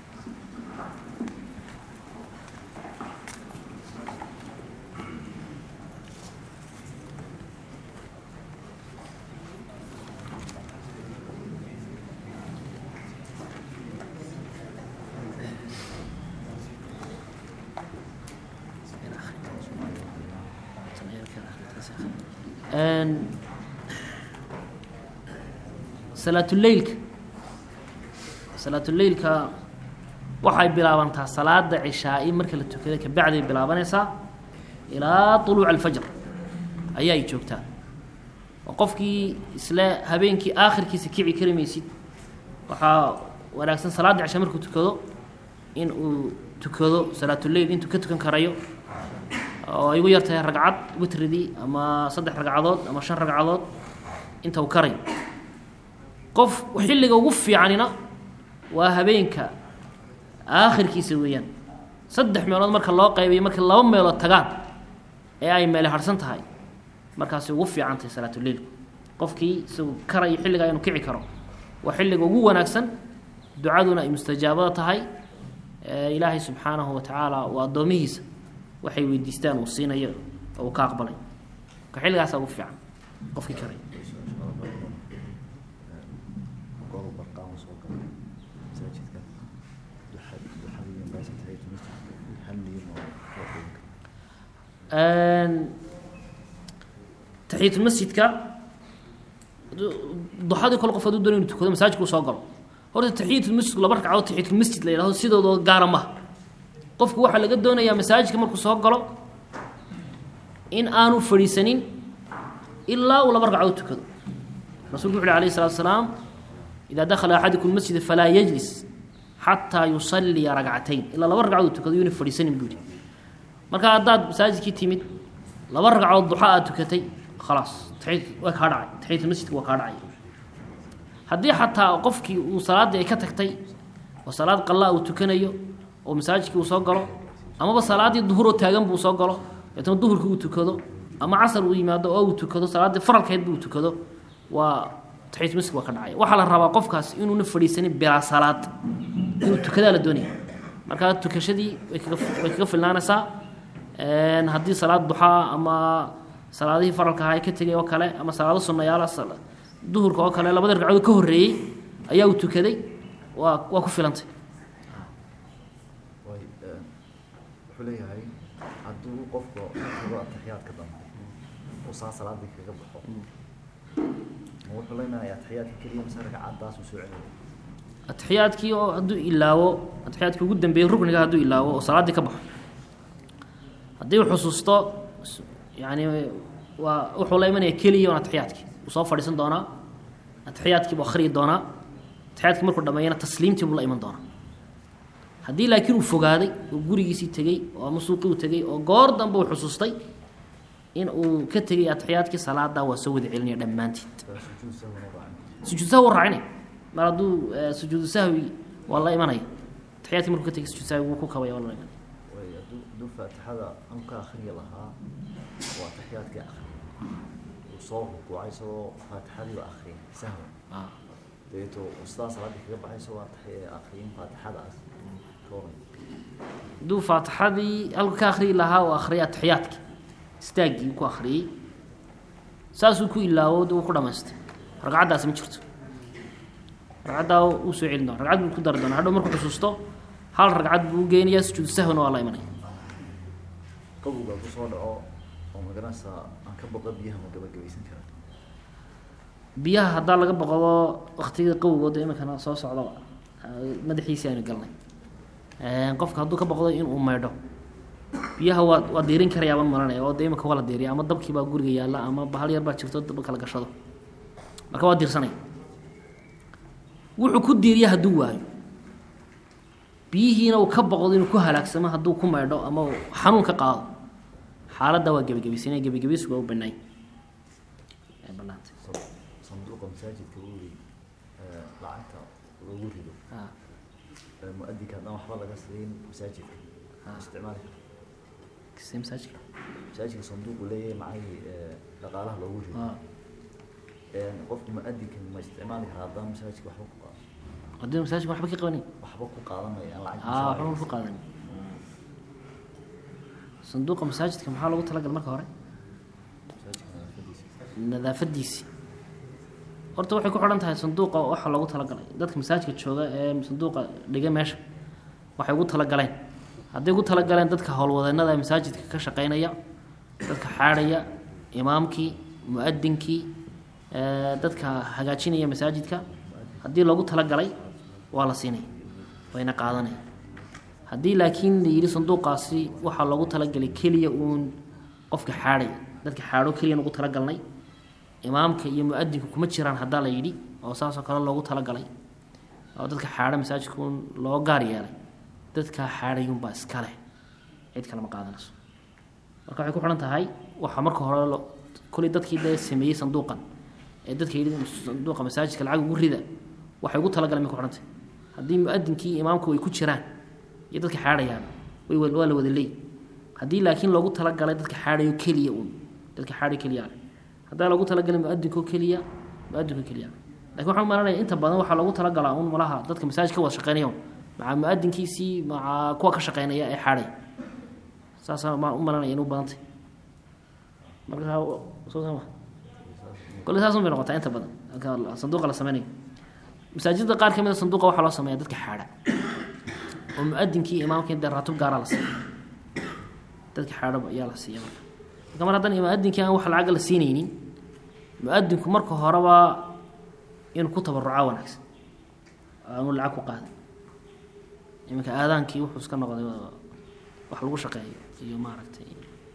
salaatuleilka salaatuleilka waxay bilaabantaa salaada cishaa-i marka la tukada kabacday bilaabanaysaa ilaa uluuc alfajr ayaa ay joogtaa oo qofkii isle habeenkii aakhirkiisa kici kari maysid waxaa wanaagsan salaada cishaa markuu tukado in uu tukado salaatuleil intuu ka tukan karayo oo ay ugu yar tahay ragcad witridii ama saddex ragcadood ama shan ragcadood inta uu karayo qof xilliga ugu fiicanina waa habeenka aakhirkiisa weeyaan saddex meelood marka loo qaybayo markay laba meelood tagaan ee ay meele harhsan tahay markaasi ugu fiican tahay salaatuleilku qofkii isagu karayo xilligaa inuu kici karo waa xilliga ugu wanaagsan ducaduna ay mustajaabada tahay ilaahay subxaanahu wa tacaala uu addoomihiisa waxay weydiistaan uu siinayo oo uu ka aqbalay marka xilligaasaa ugu fiican qofkii karay taxiyatulmasjidka duxadii kole qof haduu doonay inu tukado masaajidka uu soo galo horta taxiyatulmasjidku laba ragcadood taxiyatulmasjid la yidhahdo sidooda gaara maha qofku waxaa laga doonayaa masaajidka markuu soo galo in aanu fadhiisanin ilaa uu laba ragcadood tukado rasulku wuxu uhi alayh salatu salaam idaa dakhala axadukum masjida falaa yajlis xataa yusalliya ragcatayn ilaa laba ragcadood tukado yuuna fadhiisanin buu yihi marka haddaad masaajidkii timid laba ragcadood duxa aad tukatay khalaas waa kaa dhacay taxiyatulmasjidka waa kaa dhacay haddii xataa qofkii uu salaaddii ay ka tagtay oo salaad qallaa uu tukanayo oo masaajidkii uu soo galo amaba salaaddii duhuroo taagan buu soo galo deetna duhurkii uu tukado ama casar uu yimaado oo uu tukado salaaddii faralkeedba uu tukado waa taxiyatulmasjidka waa ka dhacay waxaa la rabaa qofkaas inuuna fadhiisanin bilaa salaad inuu tukadaa la doonaya markaa tukashadii way kaga way kaga filnaanaysaa haddii salaad duxaa ama salaadihii faralka ahaa ka tegay oo kale ama salaado sunnayaala duhurka oo kale labada ragcadood ka horreeyey ayaa uu tukaday waa waa ku filantay wuxuu leeyahay hadduu qofku tago ataxiyaadka dambe uu saa salaadii kaga baxo ma wuxuu leenahay ataxiyaadka keliya mise ragcadaas uu soo celiyo atixiyaadkii oo hadduu ilaawo atixiyaadkii ugu dambeeyey rukniga hadduu ilaawo oo salaaddii ka baxo haddii uu xusuusto yani waa wuxuu la imanaya keliya on atixiyaadkii uu soo fadhiisan doonaa atixiyaadkii buu akhriyi doonaa atixiyaadkii markuu dhameeyana tasliimtii buu la iman doonaa haddii laakiin uu fogaaday oo gurigiisii tegey oo ama suuqii uu tegey oo goor dambe uu xusuustay in uu ka tegay atixiyaadkii salaada waa soo wada celinaya dhammaanteed sujuud sahwina raacin sujuud sahwi waa raacinaya mar hadduu sujuudu sahwi waa la imanaya atixiyaadkii markuu ka tegay sujuud sahwi wuu ku kabaya waa la imanaya way hadduu hadduu faatixada anu ka akhriya lahaa waa taxiyaadkii akhriya uu soo rukuucay isagoo faatixadiiba akhriya sahwa Ah. dabeeto uu sidaa salaadii kaga baxay isagoo ataxiya akhriyin faatixadaas ka waran hadduu faatixadii halku ka akhriyi lahaa oo akhriya atixiyaadki istaaggii ku akriyey saasuu ku ilaawo de uu ku dhamaystay ragcaddaasi ma jirto ragcaddaa uu soo celin doona ragcad buu ku dari doona hadhow markuu xusuusto hal ragcad buu geenayaa sujuudu sahwina waa la imanaya qabowgaa kusoo dhaco oo magaranaysaa aan ka boqo biyaha ma gabagabaysan karaa biyaha haddaa laga boqdo waktigii qawigooda iminkana soo socdaba madaxiisii aynu galnay qofka hadduu ka boqdo inuu maydho biyaha waa waa diirin karayaabaan maranaya oo de iminka waa la diiriya ama dabkii baa guriga yaalla ama bahal yar baa jirto daba kala gashado marka waa diirsanaya wuxuu ku diiriya hadduu waayo biyihiina uu ka boqdo inuu ku halaagsamo hadduu ku maydho ama uu xanuun ka qaado xaaladda waa gebagabaysan gebagabaysigu waa u banaay banaantay Sa- sanduuqa masaajidka uri lacagta lagu rido Ah, ee mu-adinka haddaan waxba laga siin masaajidka Ah. isticmaali kara kisee masaajidka masaajidka sanduuqu leeyahay macay dhaqaalaha loogu rido Ah, Een, qofka mu-adinka ma isticmaali karaa haddaan masaajidka waxba ku qaado haddii masaajidka waxba ka qabanay waxba ku qaadanaya aan lacag ah waxba ku qaadan sanduuqa masaajidka maxaa loogu talagal marka hore masaajidka nadaafadiisa nadaafadiisii horta waxay ku xidhan tahay sanduuqa waxa loogu talagalay dadka masaajidka jooga ee sanduuqa dhiga meesha waxay ugu talagaleen hadday ugu talagaleen dadka howlwadeennada ee masaajidka ka shaqeynaya dadka xaadhaya imaamkii mu-adinkii ee, dadka hagaajinaya masaajidka haddii loogu talagalay waa la siinaya wayna qaadanaya haddii laakiin la yidhi sanduuqaasi waxaa loogu talagalay keliya uun qofka xaadhaya dadka xaadho keliyan ugu talagalnay imaamka iyo mu-adinku kuma jiraan haddaa la yidhi oo saasoo kale loogu talagalay oo dadka xaadho masaajidka uun loo gaar yeelay dadkaa xaadhayuunbaa iska leh cid kale ma qaadanayso marka waxay ku xidhan tahay waxaa marka hore lo- kolay dadkii dee sameeyey sanduuqan ee dadka yidhi sanduuqa masaajidka lacag ugu rida waxay ugu talagaleen may ku xidhan tahay haddii mu-adinkii iyo imaamku ay ku jiraan iyo dadka xaadhayaan way wa- waa la wada leey haddii laakiin loogu talagalay dadka xaadhayo keliya uun dadka xaadhayo keliya leh haddaa loogu talagalay mu-adinko keliya mu-adinko keliya lakin waxaan malanaya inta badan waxaa loogu talagalaa un malaha dadka masaajid ka wada shaqeynaya un maca mu-adinkiisii maca kuwa ka shaqeynaya ee xaadhay saasaa ma u malanaya inuu badantay marka soo sama kole saas un bay noqotaa inta badan marka sanduuqa la sameynayo masaajidda qaar ka mid a sanduuqa waxaa loo sameeya dadka xaadha oo mu-adinkii imaamkii dee raatub gaaraa la siiya dadka xaadhaba ayaa la siiya marka marka mar haddaan mu-adinkii aan wax lacaga la siinaynin mu-adinku marka horeba inuu ku tabarucaa wanaagsan aanu lacag ku qaadan iminka aadaankii wuxuu iska noqday wax lagu shaqeeyo iyo maaragtay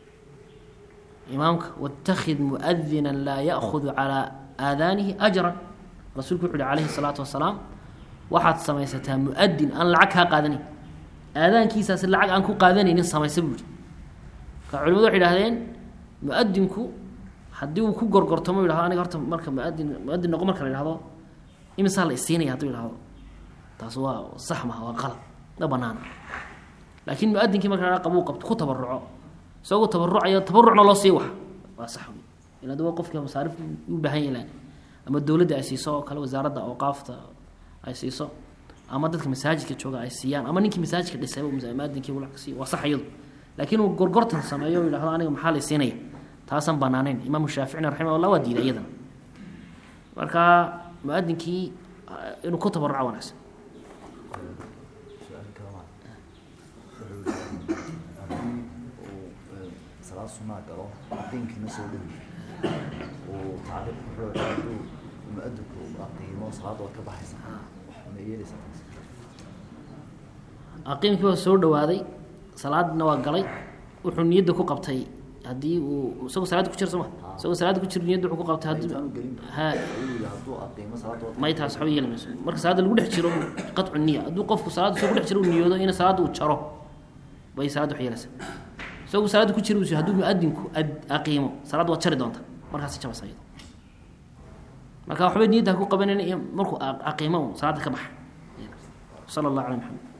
imaamka wاtakid muadina laa ya'hudu calىa aadaanihi ajran rasuulku wuxu uhi calayhi الsalaatu wasalaam waxaad samaysataa muadin aan lacag kaa qaadanayn aadaankiisaasi lacag aan ku qaadanaynin samaysa buu yihi marka culimadu waxay idhahdeen muadinku haddii uu ku gorgortamo yidhahdo aniga horta marka muadin muadin noqo marka la yidhahdo imisaa la isiinaya hadduu yidhahdo taas waa sax maha waa qalad ma banaana laakiin muadinkii marka la qabuu qabto ku tabaruco isagoo tabarucayo tabarucna loo sii wax waa sax wey ila daba qofka masaarif u baahan yalan ama dowladda ay siiso oo kale wasaaradda awqaafta ay siiso ama dadka masaajidka jooga ay siiyaan ama ninkii masaajidka dhisayba muadinkii uu lacag siiyo waa sax iyadu laakiin uu gorgortan sameeyo o yidhahdo aniga maxaa la siinaya taasaan banaanayn imaamu shaaficina raximah allah waa diiday iyadana marka muadinkii inuu ku tabaruca wanaagsan su-aal kale ma wuxuu yidhi haddii uu ee, salaad sunaa galo diinkiina soo dhowi uu tacriif wuxuu yidhi hadduu mu-adinku uu aqiimo salaadda waad ka baxaysa wax ma yeelaysaa taas aqiimkii waa soo dhawaaday salaadna waa galay wuxuu niyadda ku qabtay haddii uu isagoo salaada ku jira soo ma isagoo salaada ku jira niyadda wuxuu ku qabtay haddii intaanu gelin ha ayuu yidhi hadduu aqiimo salaadda waad may taas waxba yeeli mayso marka salaada lagu dhex jiro qatcu niya hadduu qofku salaada isagoo ku dhex jiro uu niyoodo in salaada uu jaro bay salaada wax yeelaysaa isagoo salaada ku jira uu hadduu muadinku ad- aqiimo salaada waad jari doonta markaasi jabasa iyado marka waxbay niyadda ha ku qabanayna iyo markuu a- aqiimo un salaada ka baxa sala allah cala maxamed